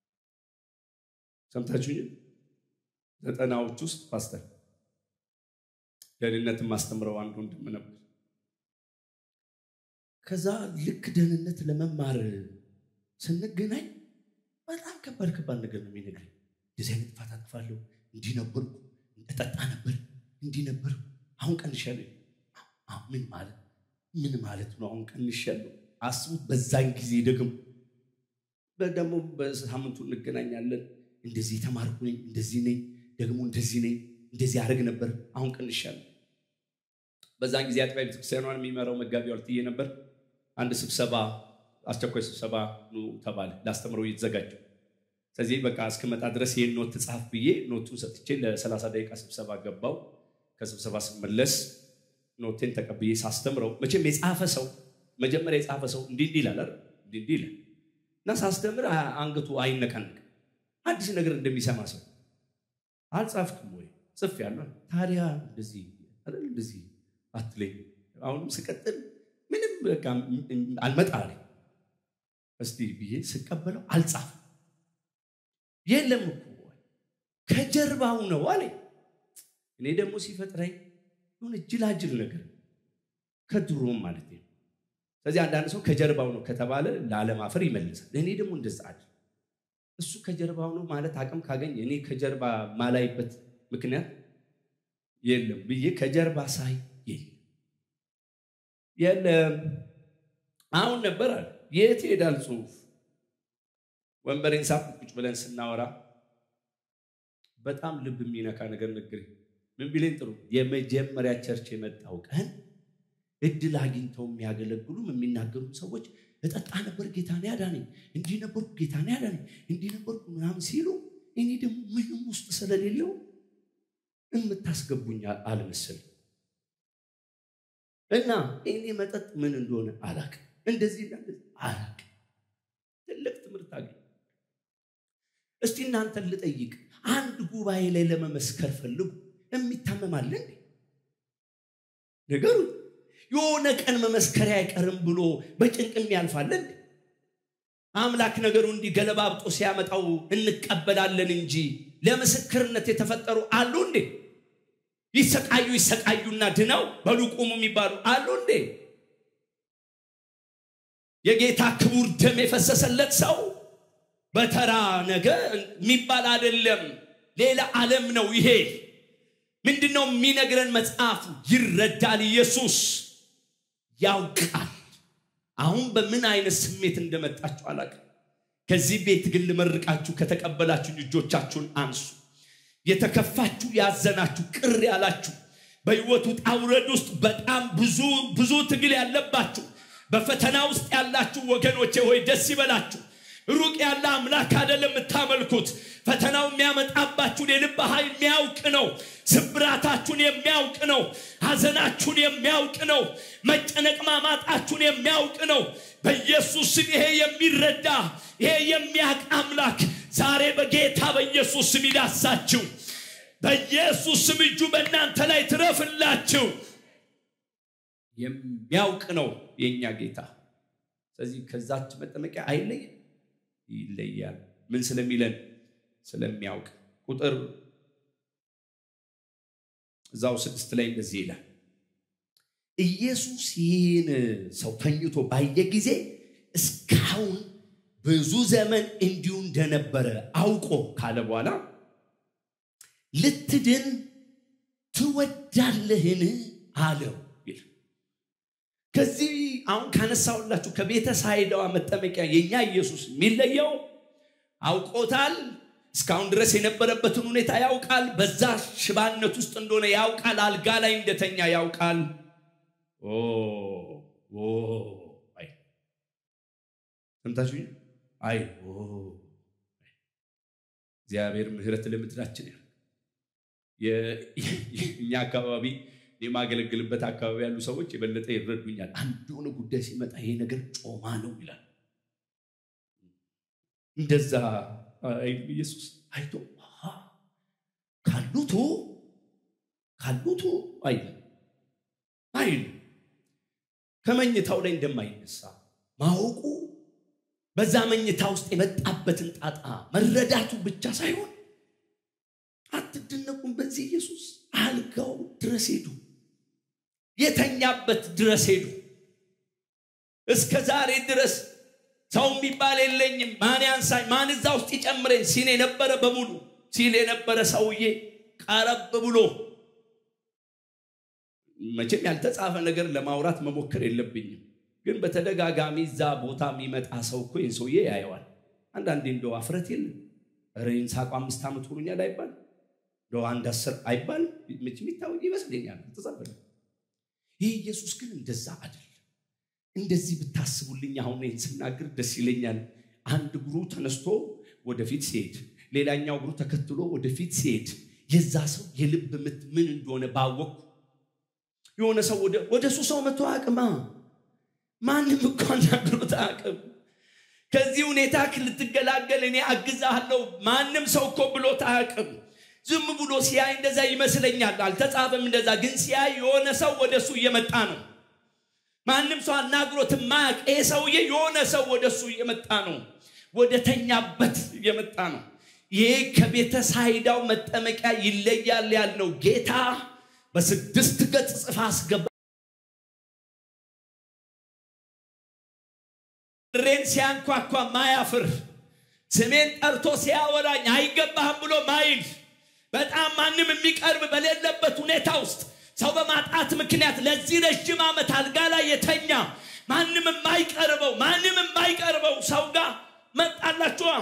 ሰምታችሁ ዘጠናዎች ውስጥ ፓስተር ደህንነትን ማስተምረው አንዱ ወንድም ነበር። ከዛ ልክ ደህንነት ለመማር ስንገናኝ በጣም ከባድ ከባድ ነገር ነው የሚነግረኝ። እንደዚህ አይነት ጥፋት አጥፋለሁ፣ እንዲህ ነበርኩ፣ እጠጣ ነበር፣ እንዲህ ነበርኩ፣ አሁን ቀንሻለሁ። ምን ማለት ምን ማለት ነው? አሁን ቀንሻለሁ። አስቡት። በዛን ጊዜ ደግሞ ደግሞ በሳምንቱ እንገናኛለን። እንደዚህ የተማርኩ ነኝ፣ እንደዚህ ነኝ፣ ደግሞ እንደዚህ ነኝ፣ እንደዚህ አደርግ ነበር፣ አሁን ቀንሻለሁ። በዛን ጊዜ አጥቢያ ቤተክርስቲያኗን የሚመራው መጋቢ ዋልትዬ ነበር። አንድ ስብሰባ አስቸኳይ ስብሰባ ኑ ተባለ። ላስተምረው እየተዘጋጀው ስለዚህ በቃ እስክመጣ ድረስ ይህን ኖት ጻፍ ብዬ ኖቱን ሰጥቼ ለሰላሳ ደቂቃ ስብሰባ ገባው። ከስብሰባ ስመለስ ኖቴን ተቀብዬ ሳስተምረው መቼም የጻፈ ሰው መጀመሪያ የጻፈ ሰው እንዲህ እንዲህ ይላል እንዲህ እንዲህ ይላል እና ሳስተምር አንገቱ አይነቃነቅም አዲስ ነገር እንደሚሰማ ሰው አልጻፍክም ወይ? ጽፌያለሁ። ታዲያ እንደዚህ አይደል እንደዚህ አትለኝ። አሁንም ስቀጥል ምንም በቃ አልመጣ አለኝ። እስቲ ብዬ ስቀበለው አልጻፍም። የለም እኮ ከጀርባው ነው አለኝ። እኔ ደግሞ ሲፈጥረኝ የሆነ ጅላጅል ነገር ከድሮም ማለት ነው። ስለዚህ አንዳንድ ሰው ከጀርባው ነው ከተባለ ለአለማፈር ይመልሳል። እኔ ደግሞ እንደዛ አይደል እሱ ከጀርባው ነው ማለት አቅም ካገኝ እኔ ከጀርባ ማላይበት ምክንያት የለም ብዬ ከጀርባ ሳይ የለም የለም አሁን ነበር አለ የት ይሄዳል ጽሁፍ ወንበሬን ሳብ ቁጭ ብለን ስናወራ በጣም ልብ የሚነካ ነገር ንግር ምን ቢለኝ ጥሩ የመጀመሪያ ቸርች የመጣው ቀን እድል አግኝተው የሚያገለግሉም የሚናገሩ ሰዎች እጠጣ ነበር ጌታን ያዳነኝ፣ እንዲህ ነበርኩ ጌታን ያዳነኝ፣ እንዲህ ነበርኩ ምናምን ሲሉ እኔ ደግሞ ምንም ውስጥ ስለሌለው የምታስገቡኝ አልመሰልም እና እኔ መጠጥ ምን እንደሆነ አላቅም፣ እንደዚህ አላቅም። ትልቅ ትምህርት አገኝ። እስቲ እናንተን ልጠይቅ፣ አንድ ጉባኤ ላይ ለመመስከር ፈልጉ የሚታመማለ እንዴ? ነገሩ የሆነ ቀን መመስከሪያ አይቀርም ብሎ በጭንቅም ያልፋለን አምላክ ነገሩ እንዲህ ገለባብጦ ሲያመጣው እንቀበላለን እንጂ ለምስክርነት የተፈጠሩ አሉ እንዴ ይሰቃዩ ይሰቃዩና ድነው በሉቁሙ የሚባሉ አሉ እንዴ የጌታ ክቡር ደም የፈሰሰለት ሰው በተራ ነገር የሚባል አይደለም ሌላ ዓለም ነው ይሄ ምንድነው የሚነግረን መጽሐፉ ይረዳል ኢየሱስ ያውቃል አሁን በምን አይነት ስሜት እንደመጣችሁ አላቅም ከዚህ ቤት ግን ልመርቃችሁ ከተቀበላችሁ እጆቻችሁን አንሱ የተከፋችሁ ያዘናችሁ ቅር ያላችሁ በህይወቱ ጣውረድ ውስጥ በጣም ብዙ ብዙ ትግል ያለባችሁ በፈተና ውስጥ ያላችሁ ወገኖቼ ሆይ ደስ ይበላችሁ ሩቅ ያለ አምላክ አደለም የምታመልኩት ፈተናው የሚያመጣባችሁን የልብ ኃይል የሚያውቅ ነው ስብራታችሁን የሚያውቅ ነው ሀዘናችሁን የሚያውቅ ነው መጨነቅ ማማጣችሁን የሚያውቅ ነው በኢየሱስ ስም ይሄ የሚረዳ ይሄ የሚያቅ አምላክ ዛሬ በጌታ በኢየሱስ ስም ይዳሳችሁ በኢየሱስ ስም እጁ በእናንተ ላይ ትረፍላችሁ የሚያውቅ ነው የእኛ ጌታ ስለዚህ ከዛች መጠመቂያ አይለይም ይለያል ምን ስለሚለን ስለሚያውቅ ቁጥር እዛው ስድስት ላይ እንደዚህ ይላል ኢየሱስ ይህን ሰው ተኝቶ ባየ ጊዜ እስካሁን ብዙ ዘመን እንዲሁ እንደነበረ አውቆ ካለ በኋላ ልትድን ትወዳለህን አለው ይላል ከዚህ አሁን ካነሳውላችሁ ከቤተ ሳይዳዋ መጠመቂያ የኛ ኢየሱስ የሚለየው አውቆታል እስካሁን ድረስ የነበረበትን ሁኔታ ያውቃል በዛ ሽባነት ውስጥ እንደሆነ ያውቃል አልጋ ላይ እንደተኛ ያውቃል ሰምታችሁ አይ እግዚአብሔር ምህረት ለምድራችን ያ እኛ አካባቢ የማገለግልበት አካባቢ ያሉ ሰዎች የበለጠ ይረዱኛል አንድ የሆነ ጉዳይ ሲመጣ ይሄ ነገር ጮማ ነው ይላል እንደዛ ኢየሱስ አይቶ ካሉቱ ካሉቱ አይል አይል ከመኝታው ላይ እንደማይነሳ ማወቁ በዛ መኝታ ውስጥ የመጣበትን ጣጣ መረዳቱ ብቻ ሳይሆን አትደነቁም በዚህ ኢየሱስ አልጋው ድረስ ሄዱ የተኛበት ድረስ ሄዱ እስከ ዛሬ ድረስ ሰው የሚባል የለኝም ማን ያንሳኝ ማን እዛ ውስጥ ይጨምረኝ ሲል የነበረ በሙሉ ሲል የነበረ ሰውዬ ቀረብ ብሎ መቼም ያልተጻፈ ነገር ለማውራት መሞከር የለብኝም ግን በተደጋጋሚ እዛ ቦታ የሚመጣ ሰው እኮ ይህን ሰውዬ ያየዋል አንዳንዴ እንደው አፍረት የለም ረይን ሳቁ አምስት ዓመት ሆኖኛል አይባል እንደው አንድ አስር አይባል የሚታወቅ ይመስለኛል ተጻፈ ይህ ኢየሱስ ግን እንደዛ አይደለም እንደዚህ ብታስቡልኝ አሁን ይህን ስናገር ደስ ይለኛል አንድ እግሩ ተነስቶ ወደፊት ሲሄድ ሌላኛው እግሩ ተከትሎ ወደፊት ሲሄድ የዛ ሰው የልብ ምት ምን እንደሆነ ባወቅኩ የሆነ ሰው ወደ እሱ ሰው መቶ አቅማ ማንም እኮ አናግሮት አቅም ከዚህ ሁኔታ ልትገላገል እኔ አግዛለሁ ማንም ሰው እኮ ብሎት አያቅም ዝም ብሎ ሲያይ እንደዛ ይመስለኛል አልተጻፈም እንደዛ ግን ሲያይ የሆነ ሰው ወደ እሱ እየመጣ ነው ማንም ሰው አናግሮት ማያቅ ይሄ ሰውዬ የሆነ ሰው ወደ እሱ እየመጣ ነው ወደ ተኛበት እየመጣ ነው ይሄ ከቤተ ሳይዳው መጠመቂያ ይለያል ያልነው ጌታ በስድስት ገጽ ጽፋ አስገባ ሬን ሲያንኳኳ ማያፍር ስሜን ጠርቶ ሲያወራኝ አይገባህም ብሎ ማይል በጣም ማንም የሚቀርብ በሌለበት ሁኔታ ውስጥ ሰው በማጣት ምክንያት ለዚህ ረዥም ዓመት አልጋ ላይ የተኛ ማንም የማይቀርበው ማንም የማይቀርበው ሰው ጋር መጣላችኋ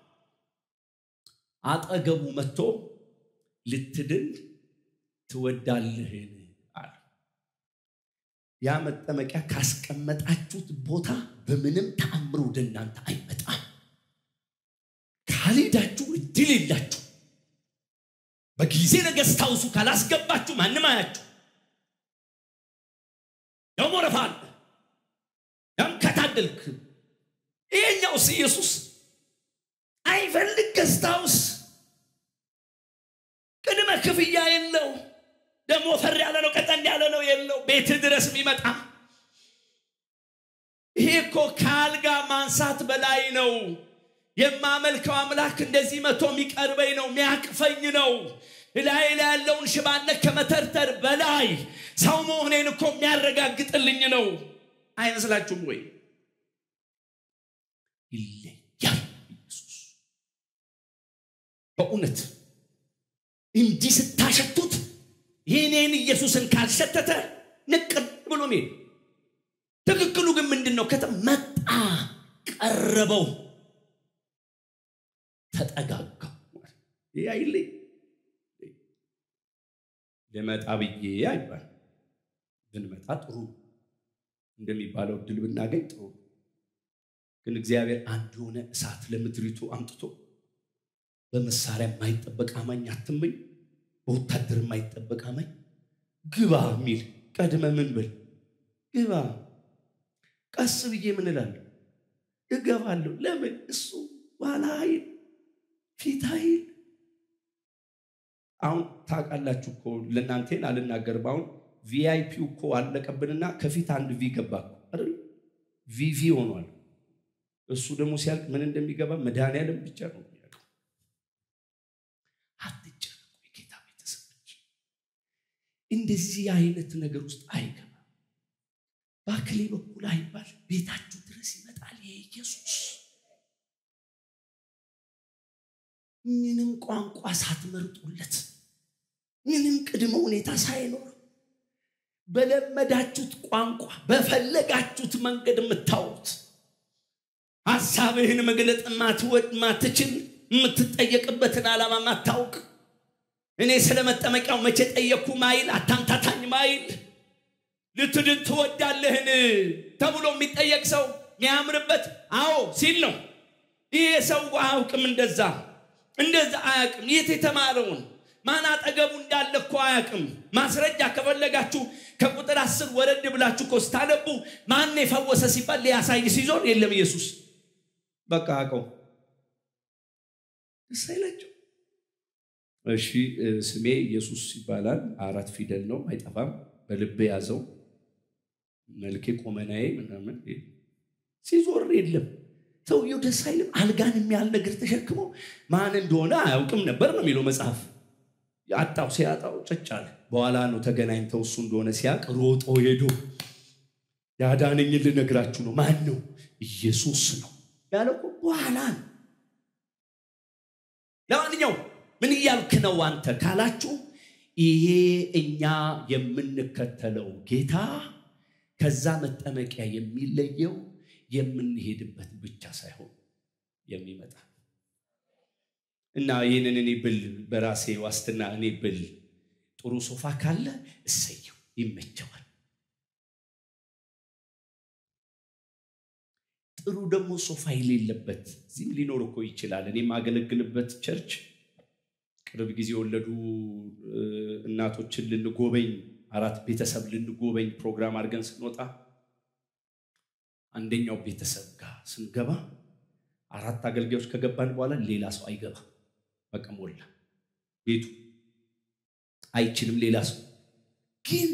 አጠገቡ መጥቶ ልትድን ትወዳለህን አለ ያ መጠመቂያ ካስቀመጣችሁት ቦታ በምንም ተአምር ወደ እናንተ አይመጣም ካልሄዳችሁ እድል የላችሁ በጊዜ ነገስታውሱ ካላስገባችሁ ማንም አያችሁ ደግሞ ረፋል ያም ከታደልክ ይሄኛውስ ኢየሱስ አይፈልግ ገስታውስ ቅድመ ክፍያ የለው ደግሞ ፈር ያለ ነው ቀጠን ያለ ነው የለው ቤት ድረስ የሚመጣ ይሄ እኮ ከአልጋ ማንሳት በላይ ነው የማመልከው አምላክ እንደዚህ መቶ የሚቀርበኝ ነው የሚያቅፈኝ ነው ላይ ላይ ያለውን ሽባነት ከመተርተር በላይ ሰው መሆኔን እኮ የሚያረጋግጥልኝ ነው አይመስላችሁም ወይ ይለያል ኢየሱስ በእውነት እንዲህ ስታሸቱት ይህኔን ኢየሱስን ካልሸተተ ንቅር ብሎ ሜድ ትክክሉ ግን ምንድን ነው ከተ መጣ ቀረበው ተጠጋጋው ይህ አይለይ ልመጣ ብዬ አይባል ብንመጣ ጥሩ እንደሚባለው እድል ብናገኝ ጥሩ ግን እግዚአብሔር አንድ የሆነ እሳት ለምድሪቱ አምጥቶ በመሳሪያ የማይጠበቅ አማኝ አትመኝ በወታደር የማይጠበቅ አማኝ ግባ የሚል ቀድመ ምን ብል ግባ ቀስ ብዬ ምን እላለሁ እገባለሁ ለምን እሱ ባላ ኃይል ፊት ኃይል አሁን ታውቃላችሁ እኮ ለእናንቴን አልናገርም አሁን ቪአይፒው እኮ አለቀብንና ከፊት አንድ ቪ ገባ አይደል ቪቪ ሆኗል እሱ ደግሞ ሲያልቅ ምን እንደሚገባ መድኃኒዓለም ብቻ ነው የሚያውቀው አትጨነቁ የጌታ ቤተሰቦች እንደዚህ አይነት ነገር ውስጥ አይገባም በአክሌ በኩል አይባል ቤታችሁ ድረስ ይመጣል የኢየሱስ ምንም ቋንቋ ሳትመርጡለት ምንም ቅድመ ሁኔታ ሳይኖር በለመዳችሁት ቋንቋ በፈለጋችሁት መንገድ የምታወሩት ሀሳብህን መግለጥ ማትወድ ማትችል የምትጠየቅበትን ዓላማ ማታውቅ እኔ ስለ መጠመቂያው መቼ ጠየቅኩ ማይል አታምታታኝ ማይል ልትድን ትወዳለህን ተብሎ የሚጠየቅ ሰው የሚያምርበት አዎ ሲል ነው ይህ ሰው አያውቅም እንደዛ እንደዛ አያውቅም የት የተማረውን ማን አጠገቡ እንዳለ እኮ አያውቅም ማስረጃ ከፈለጋችሁ ከቁጥር አስር ወረድ ብላችሁ እኮ ስታነቡ ማን የፈወሰ ሲባል ሊያሳይ ሲዞር የለም ኢየሱስ በቃ አቀው ደስ አይላቸው እሺ ስሜ ኢየሱስ ይባላል አራት ፊደል ነው አይጠፋም በልቤ ያዘው መልኬ ቆመናዬ ምናምን ሲዞር የለም ሰውየው ደስ አይልም አልጋን የሚያህል ነገር ተሸክሞ ማን እንደሆነ አያውቅም ነበር ነው የሚለው መጽሐፍ አጣው ሲያጣው ጭጭ አለ በኋላ ነው ተገናኝተው እሱ እንደሆነ ሲያቅ ሮጦ ሄዶ ያዳነኝን ልነግራችሁ ነው ማን ነው ኢየሱስ ነው ያለው በኋላ ነው ለማንኛው ምን እያልክ ነው አንተ ካላችሁ ይሄ እኛ የምንከተለው ጌታ ከዛ መጠመቂያ የሚለየው የምንሄድበት ብቻ ሳይሆን የሚመጣ እና ይህንን እኔ ብል በራሴ ዋስትና እኔ ብል ጥሩ ሶፋ ካለ እሰየው ይመቸዋል ጥሩ ደግሞ ሶፋ የሌለበት እዚህም ሊኖር እኮ ይችላል እኔ የማገለግልበት ቸርች ቅርብ ጊዜ የወለዱ እናቶችን ልንጎበኝ አራት ቤተሰብ ልንጎበኝ ፕሮግራም አድርገን ስንወጣ አንደኛው ቤተሰብ ጋር ስንገባ አራት አገልጋዮች ከገባን በኋላ ሌላ ሰው አይገባ በቃ ሞላ ቤቱ አይችልም ሌላ ሰው ግን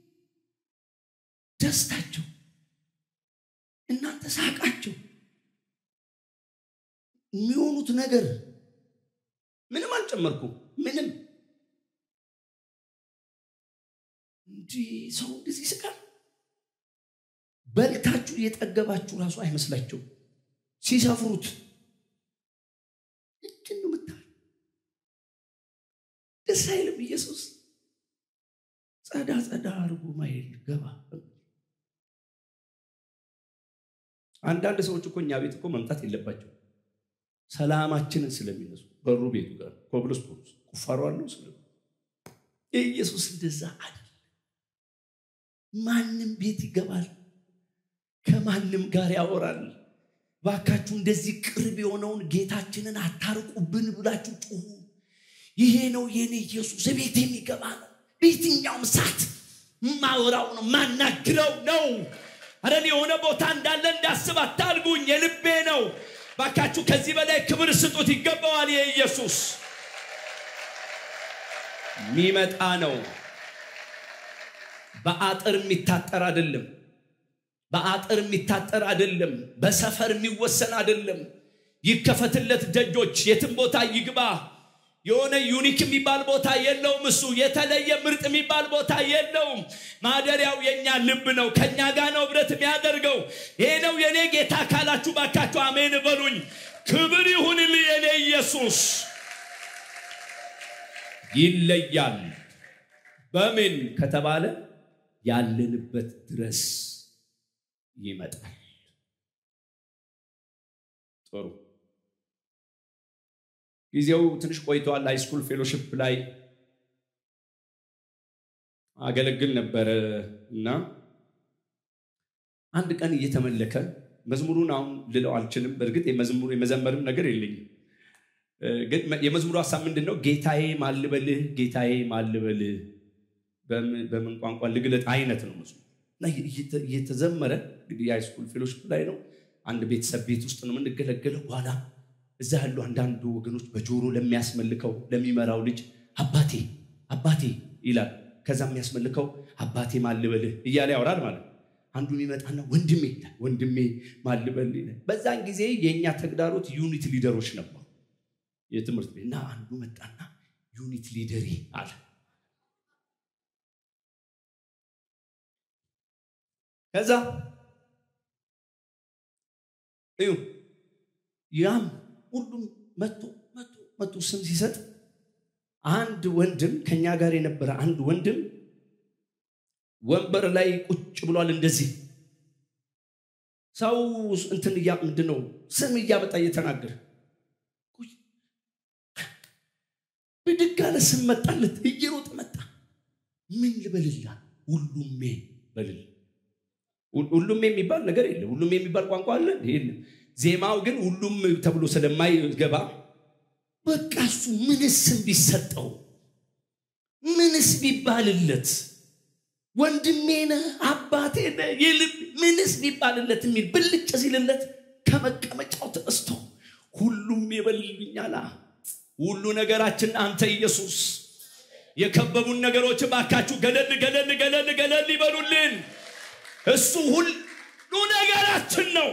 ደስታቸው እናንተ ሳቃቸው የሚሆኑት ነገር ምንም አልጨመርኩም ምንም እንዲህ ሰው እንደዚህ ይስቃል በልታችሁ እየጠገባችሁ ራሱ አይመስላቸው ሲሰፍሩት እጅን ነው ምታል ደስ አይልም ኢየሱስ ጸዳ ጸዳ አድርጎ ማይል ገባ አንዳንድ ሰዎች እኮ እኛ ቤት እኮ መምጣት የለባቸው ሰላማችንን ስለሚነሱ በሩ ቤቱ ጋር ኮብልስቶን ቁፋሮ አለው ስለ ኢየሱስ እንደዛ አለ ማንም ቤት ይገባል ከማንም ጋር ያወራል ባካችሁ እንደዚህ ቅርብ የሆነውን ጌታችንን አታርቁብን ብላችሁ ጩሁ ይሄ ነው የኔ ኢየሱስ ቤት የሚገባ ነው በየትኛውም ሰዓት ማወራው ነው ማናግረው ነው አረን የሆነ ቦታ እንዳለ እንዳስብ አታልጉኝ የልቤ ነው ባካችሁ ከዚህ በላይ ክብር ስጡት ይገባዋል የኢየሱስ የሚመጣ ነው በአጥር የሚታጠር አይደለም። በአጥር የሚታጠር አይደለም። በሰፈር የሚወሰን አይደለም። ይከፈትለት ደጆች፣ የትም ቦታ ይግባ። የሆነ ዩኒክ የሚባል ቦታ የለውም። እሱ የተለየ ምርጥ የሚባል ቦታ የለውም። ማደሪያው የኛ ልብ ነው። ከኛ ጋር ነው ህብረት የሚያደርገው። ይሄ ነው የኔ ጌታ ካላችሁ ባካችሁ አሜን በሉኝ። ክብር ይሁንልህ የኔ ኢየሱስ። ይለያል። በምን ከተባለ ያለንበት ድረስ ይመጣል። ጥሩ ጊዜው ትንሽ ቆይተዋል። ሃይስኩል ፌሎሽፕ ላይ አገለግል ነበረ እና አንድ ቀን እየተመለከ መዝሙሩን አሁን ልለው አልችልም። በእርግጥ የመዝሙሩ የመዘመርም ነገር የለኝም። ግን የመዝሙሩ ሀሳብ ምንድን ነው? ጌታዬ ማልበልህ፣ ጌታዬ ማልበልህ በምን ቋንቋ ልግለጥ አይነት ነው መዝሙሩ እና እየተዘመረ እንግዲህ የሃይስኩል ፌሎሽፕ ላይ ነው። አንድ ቤተሰብ ቤት ውስጥ ነው የምንገለገለው። በኋላ እዛ ያሉ አንዳንዱ ወገኖች በጆሮ ለሚያስመልከው ለሚመራው ልጅ አባቴ አባቴ ይላል። ከዛ የሚያስመልከው አባቴ ማልበልህ እያለ ያወራል ማለት ነው። አንዱ ይመጣና ወንድሜ ይላል። ወንድሜ ማልበልህ ይላል። በዛን ጊዜ የእኛ ተግዳሮት ዩኒት ሊደሮች ነበሩ የትምህርት ቤት እና አንዱ መጣና ዩኒት ሊደሬ አለ። ከዛ እዩ ያም ሁሉም መቶ መቶ መቶ ስም ሲሰጥ አንድ ወንድም ከኛ ጋር የነበረ አንድ ወንድም ወንበር ላይ ቁጭ ብሏል። እንደዚህ ሰው እንትን እያ ምንድን ነው ስም እያመጣ እየተናገረ ብድግ አለ። ስም መጣለት፣ እየሮጠ መጣ። ምን ልበልላ? ሁሉሜ በልል ሁሉም የሚባል ነገር የለም። ሁሉም የሚባል ቋንቋ አለ የለም። ዜማው ግን ሁሉም ተብሎ ስለማይገባ በቃ እሱ ምንስ ቢሰጠው ምንስ ቢባልለት ወንድሜ ነህ አባቴ ነህ የልብ ምንስ ቢባልለት የሚል ብልጭ ሲልለት ከመቀመጫው ተነስቶ ሁሉም የበልልኛላ። ሁሉ ነገራችን አንተ ኢየሱስ። የከበቡን ነገሮች ባካችሁ ገለል ገለል ገለል ገለል ይበሉልን። እሱ ሁሉ ነገራችን ነው።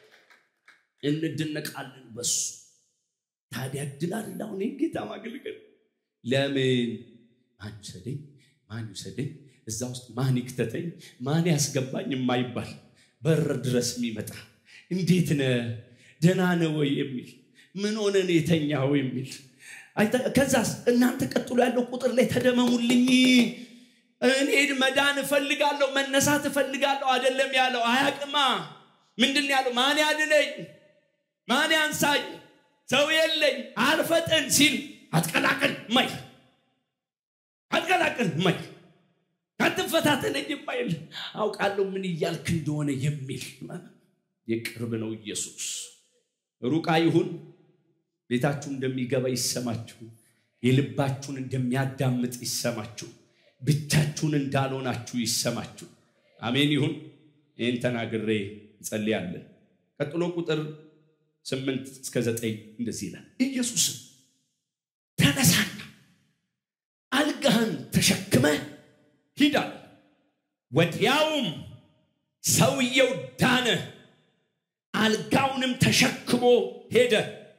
እንደነቃለን በሱ። ታዲያ እድል አለ አሁን ጌታ ማገልገል። ለምን ማን ውሰደኝ፣ ማን ይውሰደኝ፣ እዛ ውስጥ ማን ይክተተኝ፣ ማን ያስገባኝ የማይባል በር ድረስ የሚመጣ እንዴት ነ ደህና ነህ ወይ የሚል ምን ሆነን የተኛው የሚል ከዛስ እናንተ ቀጥሎ ያለው ቁጥር ላይ ተደመሙልኝ እኔ መዳን እፈልጋለሁ መነሳት እፈልጋለሁ አይደለም ያለው አያቅማ ምንድን ያለው ማን ያድነኝ ማን ያንሳኝ ሰው የለኝ አልፈጥን ሲል አትቀላቅል ማይ አትቀላቅል ማይ አትፈታተነኝ ማይል አውቃለሁ ምን እያልክ እንደሆነ የሚል የቅርብ ነው ኢየሱስ ሩቃ ይሁን ቤታችሁ እንደሚገባ ይሰማችሁ የልባችሁን እንደሚያዳምጥ ይሰማችሁ ብቻችሁን እንዳልሆናችሁ ይሰማችሁ አሜን ይሁን ይህን ተናግሬ እንጸልያለን ቀጥሎ ቁጥር ስምንት እስከ ዘጠኝ እንደዚህ ይላል ኢየሱስም ተነሳና አልጋህን ተሸክመ ሂዳል ወዲያውም ሰውየው ዳነ አልጋውንም ተሸክሞ ሄደ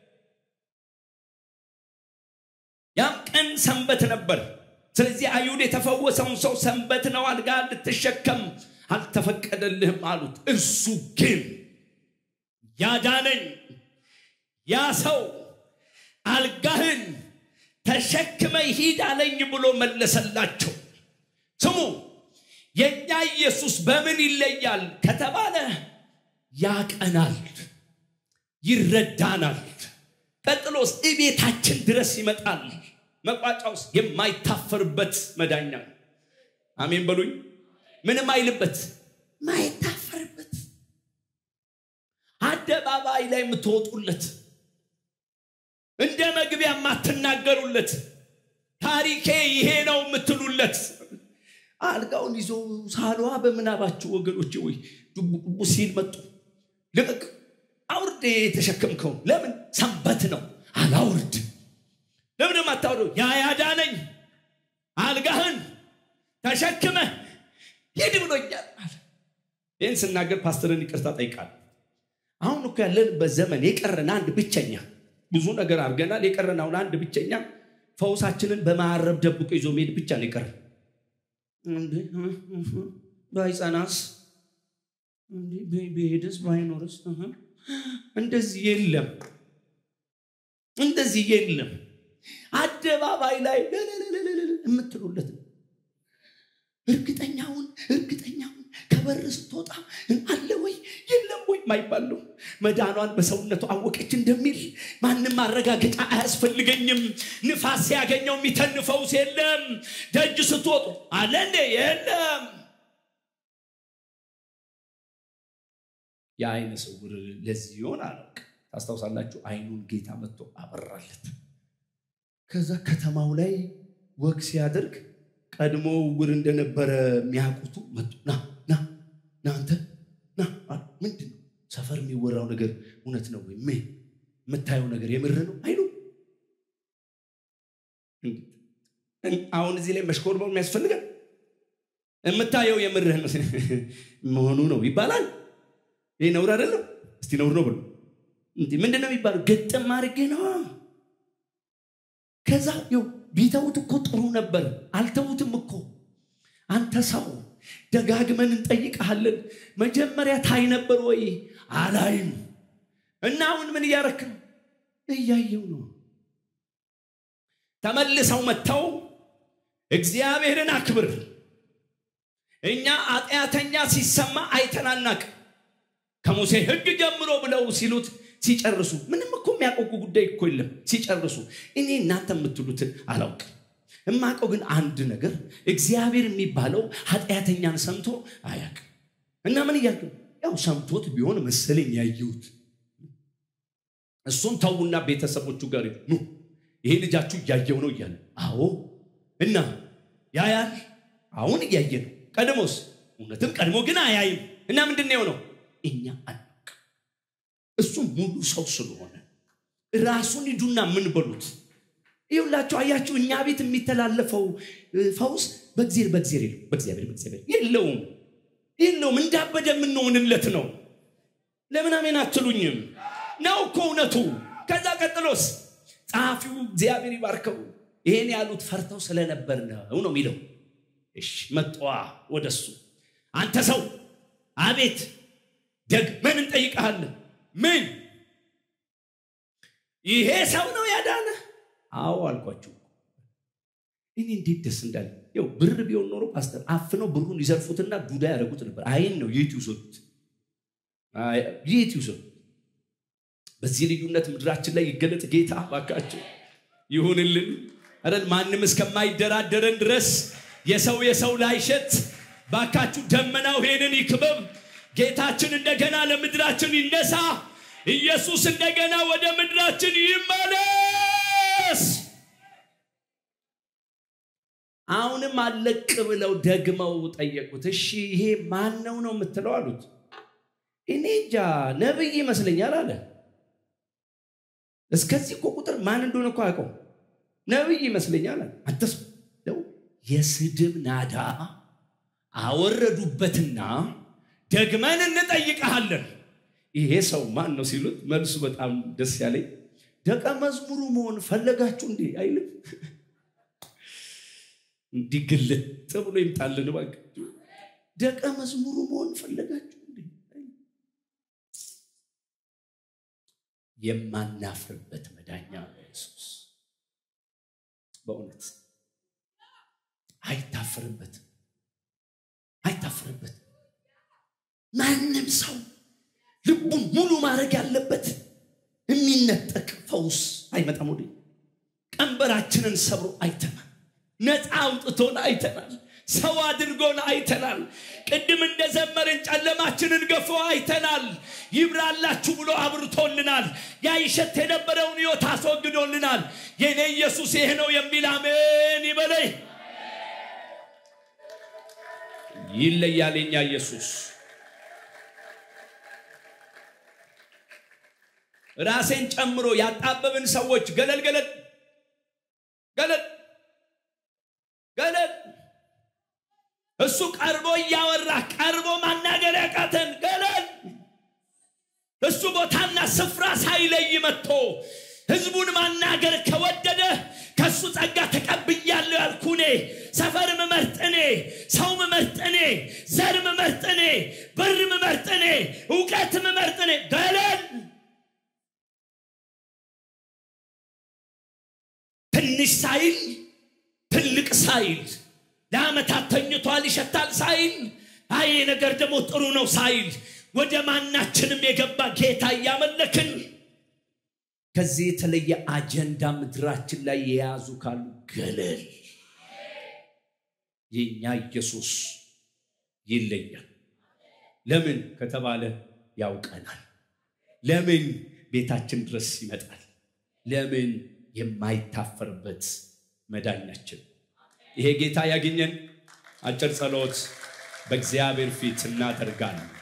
ያም ቀን ሰንበት ነበር ስለዚህ አይሁድ የተፈወሰውን ሰው ሰንበት ነው አልጋ ልትሸከም አልተፈቀደልህም አሉት እርሱ ግን ያዳነኝ ያ ሰው አልጋህን ተሸክመ ሂድ አለኝ ብሎ መለሰላቸው ስሙ የእኛ ኢየሱስ በምን ይለያል ከተባለ ያቀናል ይረዳናል ቀጥሎስ እቤታችን ድረስ ይመጣል መቋጫውስ የማይታፈርበት መዳኛ አሜን በሉኝ ምንም አይልበት ማይታፈርበት አደባባይ ላይ የምትወጡለት እንደ መግቢያ የማትናገሩለት ታሪኬ ይሄ ነው የምትሉለት አልጋውን ይዞ ሳሏ በምናባችሁ ወገኖች ወይ ዱቡ ሲል መጡ ልቅቅ አውርድ የተሸከምከው ለምን ሰንበት ነው አላውርድ ለምን አታውረው ያ ያዳነኝ አልጋህን ተሸክመ ይህን ስናገር ፓስተርን ይቅርታ ጠይቃል። አሁን እኮ ያለንበት ዘመን የቀረን አንድ ብቸኛ ብዙ ነገር አድርገናል። የቀረን አሁን አንድ ብቸኛ ፈውሳችንን በማረብ ደብቆ ይዞ መሄድ ብቻ ነው የቀረን። ባይጸናስ ብሄድስ ባይኖርስ እንደዚህ የለም፣ እንደዚህ የለም። አደባባይ ላይ የምትሉለት እርግጠኛውን እርግጠኛውን ከበር ስትወጣ አለ ወይ የለም ወይ ማይባል ነው። መዳኗን በሰውነቱ አወቀች እንደሚል ማንም ማረጋገጫ አያስፈልገኝም። ንፋስ ሲያገኘው የሚተንፈውስ የለም። ደጅ ስትወጡ አለ እንዴ የለም። የአይነ ስውር ለዚህ ይሆን አላውቅ። ታስታውሳላችሁ? አይኑን ጌታ መጥቶ አበራለት። ከዛ ከተማው ላይ ወግ ሲያደርግ ቀድሞ ውር እንደነበረ የሚያውቁቱ መጡ። ና ና ና አንተ ና ምንድን ነው ሰፈር የሚወራው ነገር እውነት ነው ወይ? ምን የምታየው ነገር የምር ነው አይሉ አሁን እዚህ ላይ መሽኮርመው የሚያስፈልጋል። የምታየው የምርህ መሆኑ ነው ይባላል። ይህ ነውር አይደለም። እስቲ ነውር ነው ብሎ ምንድን ነው የሚባለው? ገጠም አድርጌ ነው። ከዛ ው ቢተውት እኮ ጥሩ ነበር። አልተውትም እኮ አንተ ሰው ደጋግመን እንጠይቀሃለን። መጀመሪያ ታይ ነበር ወይ? አላይም። እና አሁን ምን እያረክ ነው? እያየው ነው። ተመልሰው መጥተው እግዚአብሔርን አክብር፣ እኛ ኃጢአተኛ ሲሰማ አይተናናቅ ከሙሴ ሕግ ጀምሮ ብለው ሲሉት ሲጨርሱ ምንም እኮ የሚያቆቁ ጉዳይ እኮ የለም። ሲጨርሱ እኔ እናንተ የምትሉትን አላውቅም። እማቀው ግን አንድ ነገር እግዚአብሔር የሚባለው ኃጢአተኛን ሰምቶ አያውቅም። እና ምን እያልክ ያው ሰምቶት ቢሆን መሰለኝ ያየሁት። እሱን ተዉና ቤተሰቦቹ ጋር ኑ ይሄ ልጃችሁ እያየው ነው እያለ አዎ እና ያያል። አሁን እያየ ነው። ቀድሞስ እውነትም ቀድሞ ግን አያይም። እና ምንድን ነው የሆነው? እኛ አናውቅ። እሱ ሙሉ ሰው ስለሆነ ራሱን ሂዱና ምን በሉት ይሁላችሁ። አያችሁ፣ እኛ ቤት የሚተላለፈው ፈውስ በእግዚአብሔር በእግዚአብሔር የለው በእግዚአብሔር በእግዚአብሔር የለውም የለውም። እንዳበደ የምንሆንለት ነው። ለምን አሜን አትሉኝም? ነው እኮ እውነቱ። ከዛ ቀጥሎስ ጸሐፊው እግዚአብሔር ይባርከው ይሄን ያሉት ፈርተው ስለነበር ነው ነው የሚለው። እሺ መጣ ወደሱ አንተ ሰው አቤት ደግመን እንጠይቀሃለን። ምን ይሄ ሰው ነው ያዳነ? አዎ አልኳችሁ። እኔ እንዴት ደስ እንዳለ ያው ብር ቢሆን ኖሮ ፓስተር አፍነው ብሩን ይዘርፉትና ዱዳ ያደረጉት ነበር። አይን ነው የት ይውሰዱት፣ የት ይውሰዱት። በዚህ ልዩነት ምድራችን ላይ ይገለጥ ጌታ ባካቸው ይሁንልን። አረን ማንም እስከማይደራደረን ድረስ የሰው የሰው ላይሸት ባካችሁ ደመናው ይሄንን ይክበብ። ጌታችን እንደገና ለምድራችን ይነሳ። ኢየሱስ እንደገና ወደ ምድራችን ይመለስ። አሁንም አለቅ ብለው ደግመው ጠየቁት። እሺ ይሄ ማን ነው ነው የምትለው አሉት። እኔ እንጃ ነብይ ይመስለኛል አለ። እስከዚህ እኮ ቁጥር ማን እንደሆነ እኮ አውቀው ነብይ ይመስለኛል አለ። አንተስ የስድብ ናዳ አወረዱበትና ደግመን እንጠይቀሃለን ይሄ ሰው ማን ነው ሲሉት መልሱ በጣም ደስ ያለኝ ደቀ መዝሙሩ መሆን ፈለጋችሁ እንዴ አይልም እንዲህ ግልጥ ብሎ ይምጣልን እባክህ ደቀ መዝሙሩ መሆን ፈለጋችሁ እንዴ የማናፍርበት መዳኛ ኢየሱስ በእውነት አይታፍርበትም አይታፍርበትም ማንም ሰው ልቡን ሙሉ ማድረግ ያለበት የሚነጠቅ ፈውስ አይመጣም። ወደ ቀንበራችንን ሰብሮ አይተናል። ነፃ አውጥቶን አይተናል። ሰው አድርጎን አይተናል። ቅድም እንደዘመርን ጨለማችንን ገፎ አይተናል። ይብራላችሁ ብሎ አብርቶልናል። ያ ይሸት የነበረውን ሕይወት አስወግዶልናል። የኔ ኢየሱስ ይሄ ነው የሚል አሜን ይበለይ። ይለያል የኛ ኢየሱስ። ራሴን ጨምሮ ያጣበብን ሰዎች ገለል ገለል ገለል ገለል እሱ ቀርቦ እያወራ ቀርቦ ማናገር ያቃተ እሱ ቦታና ስፍራ ሳይለይ መጥቶ ህዝቡን ማናገር ከወደደ ከእሱ ጸጋ ተቀብያለሁ ያልኩ እኔ ሰፈር ምመርጥ እኔ ሰው ምመርጥ እኔ ዘር ምመርጥ እኔ ብር ምመርጥ እኔ እውቀት ምመርጥ እኔ ገለል ትንሽ ሳይል ትልቅ ሳይል ለአመታት ተኝቷል ይሸታል ሳይል አይ ነገር ደግሞ ጥሩ ነው ሳይል ወደ ማናችንም የገባ ጌታ እያመለክን ከዚህ የተለየ አጀንዳ ምድራችን ላይ የያዙ ካሉ ገለል የእኛ ኢየሱስ ይለያል ለምን ከተባለ ያውቀናል ለምን ቤታችን ድረስ ይመጣል ለምን የማይታፈርበት መዳኛችን ይሄ ጌታ ያገኘን አጭር ጸሎት በእግዚአብሔር ፊት እናደርጋለን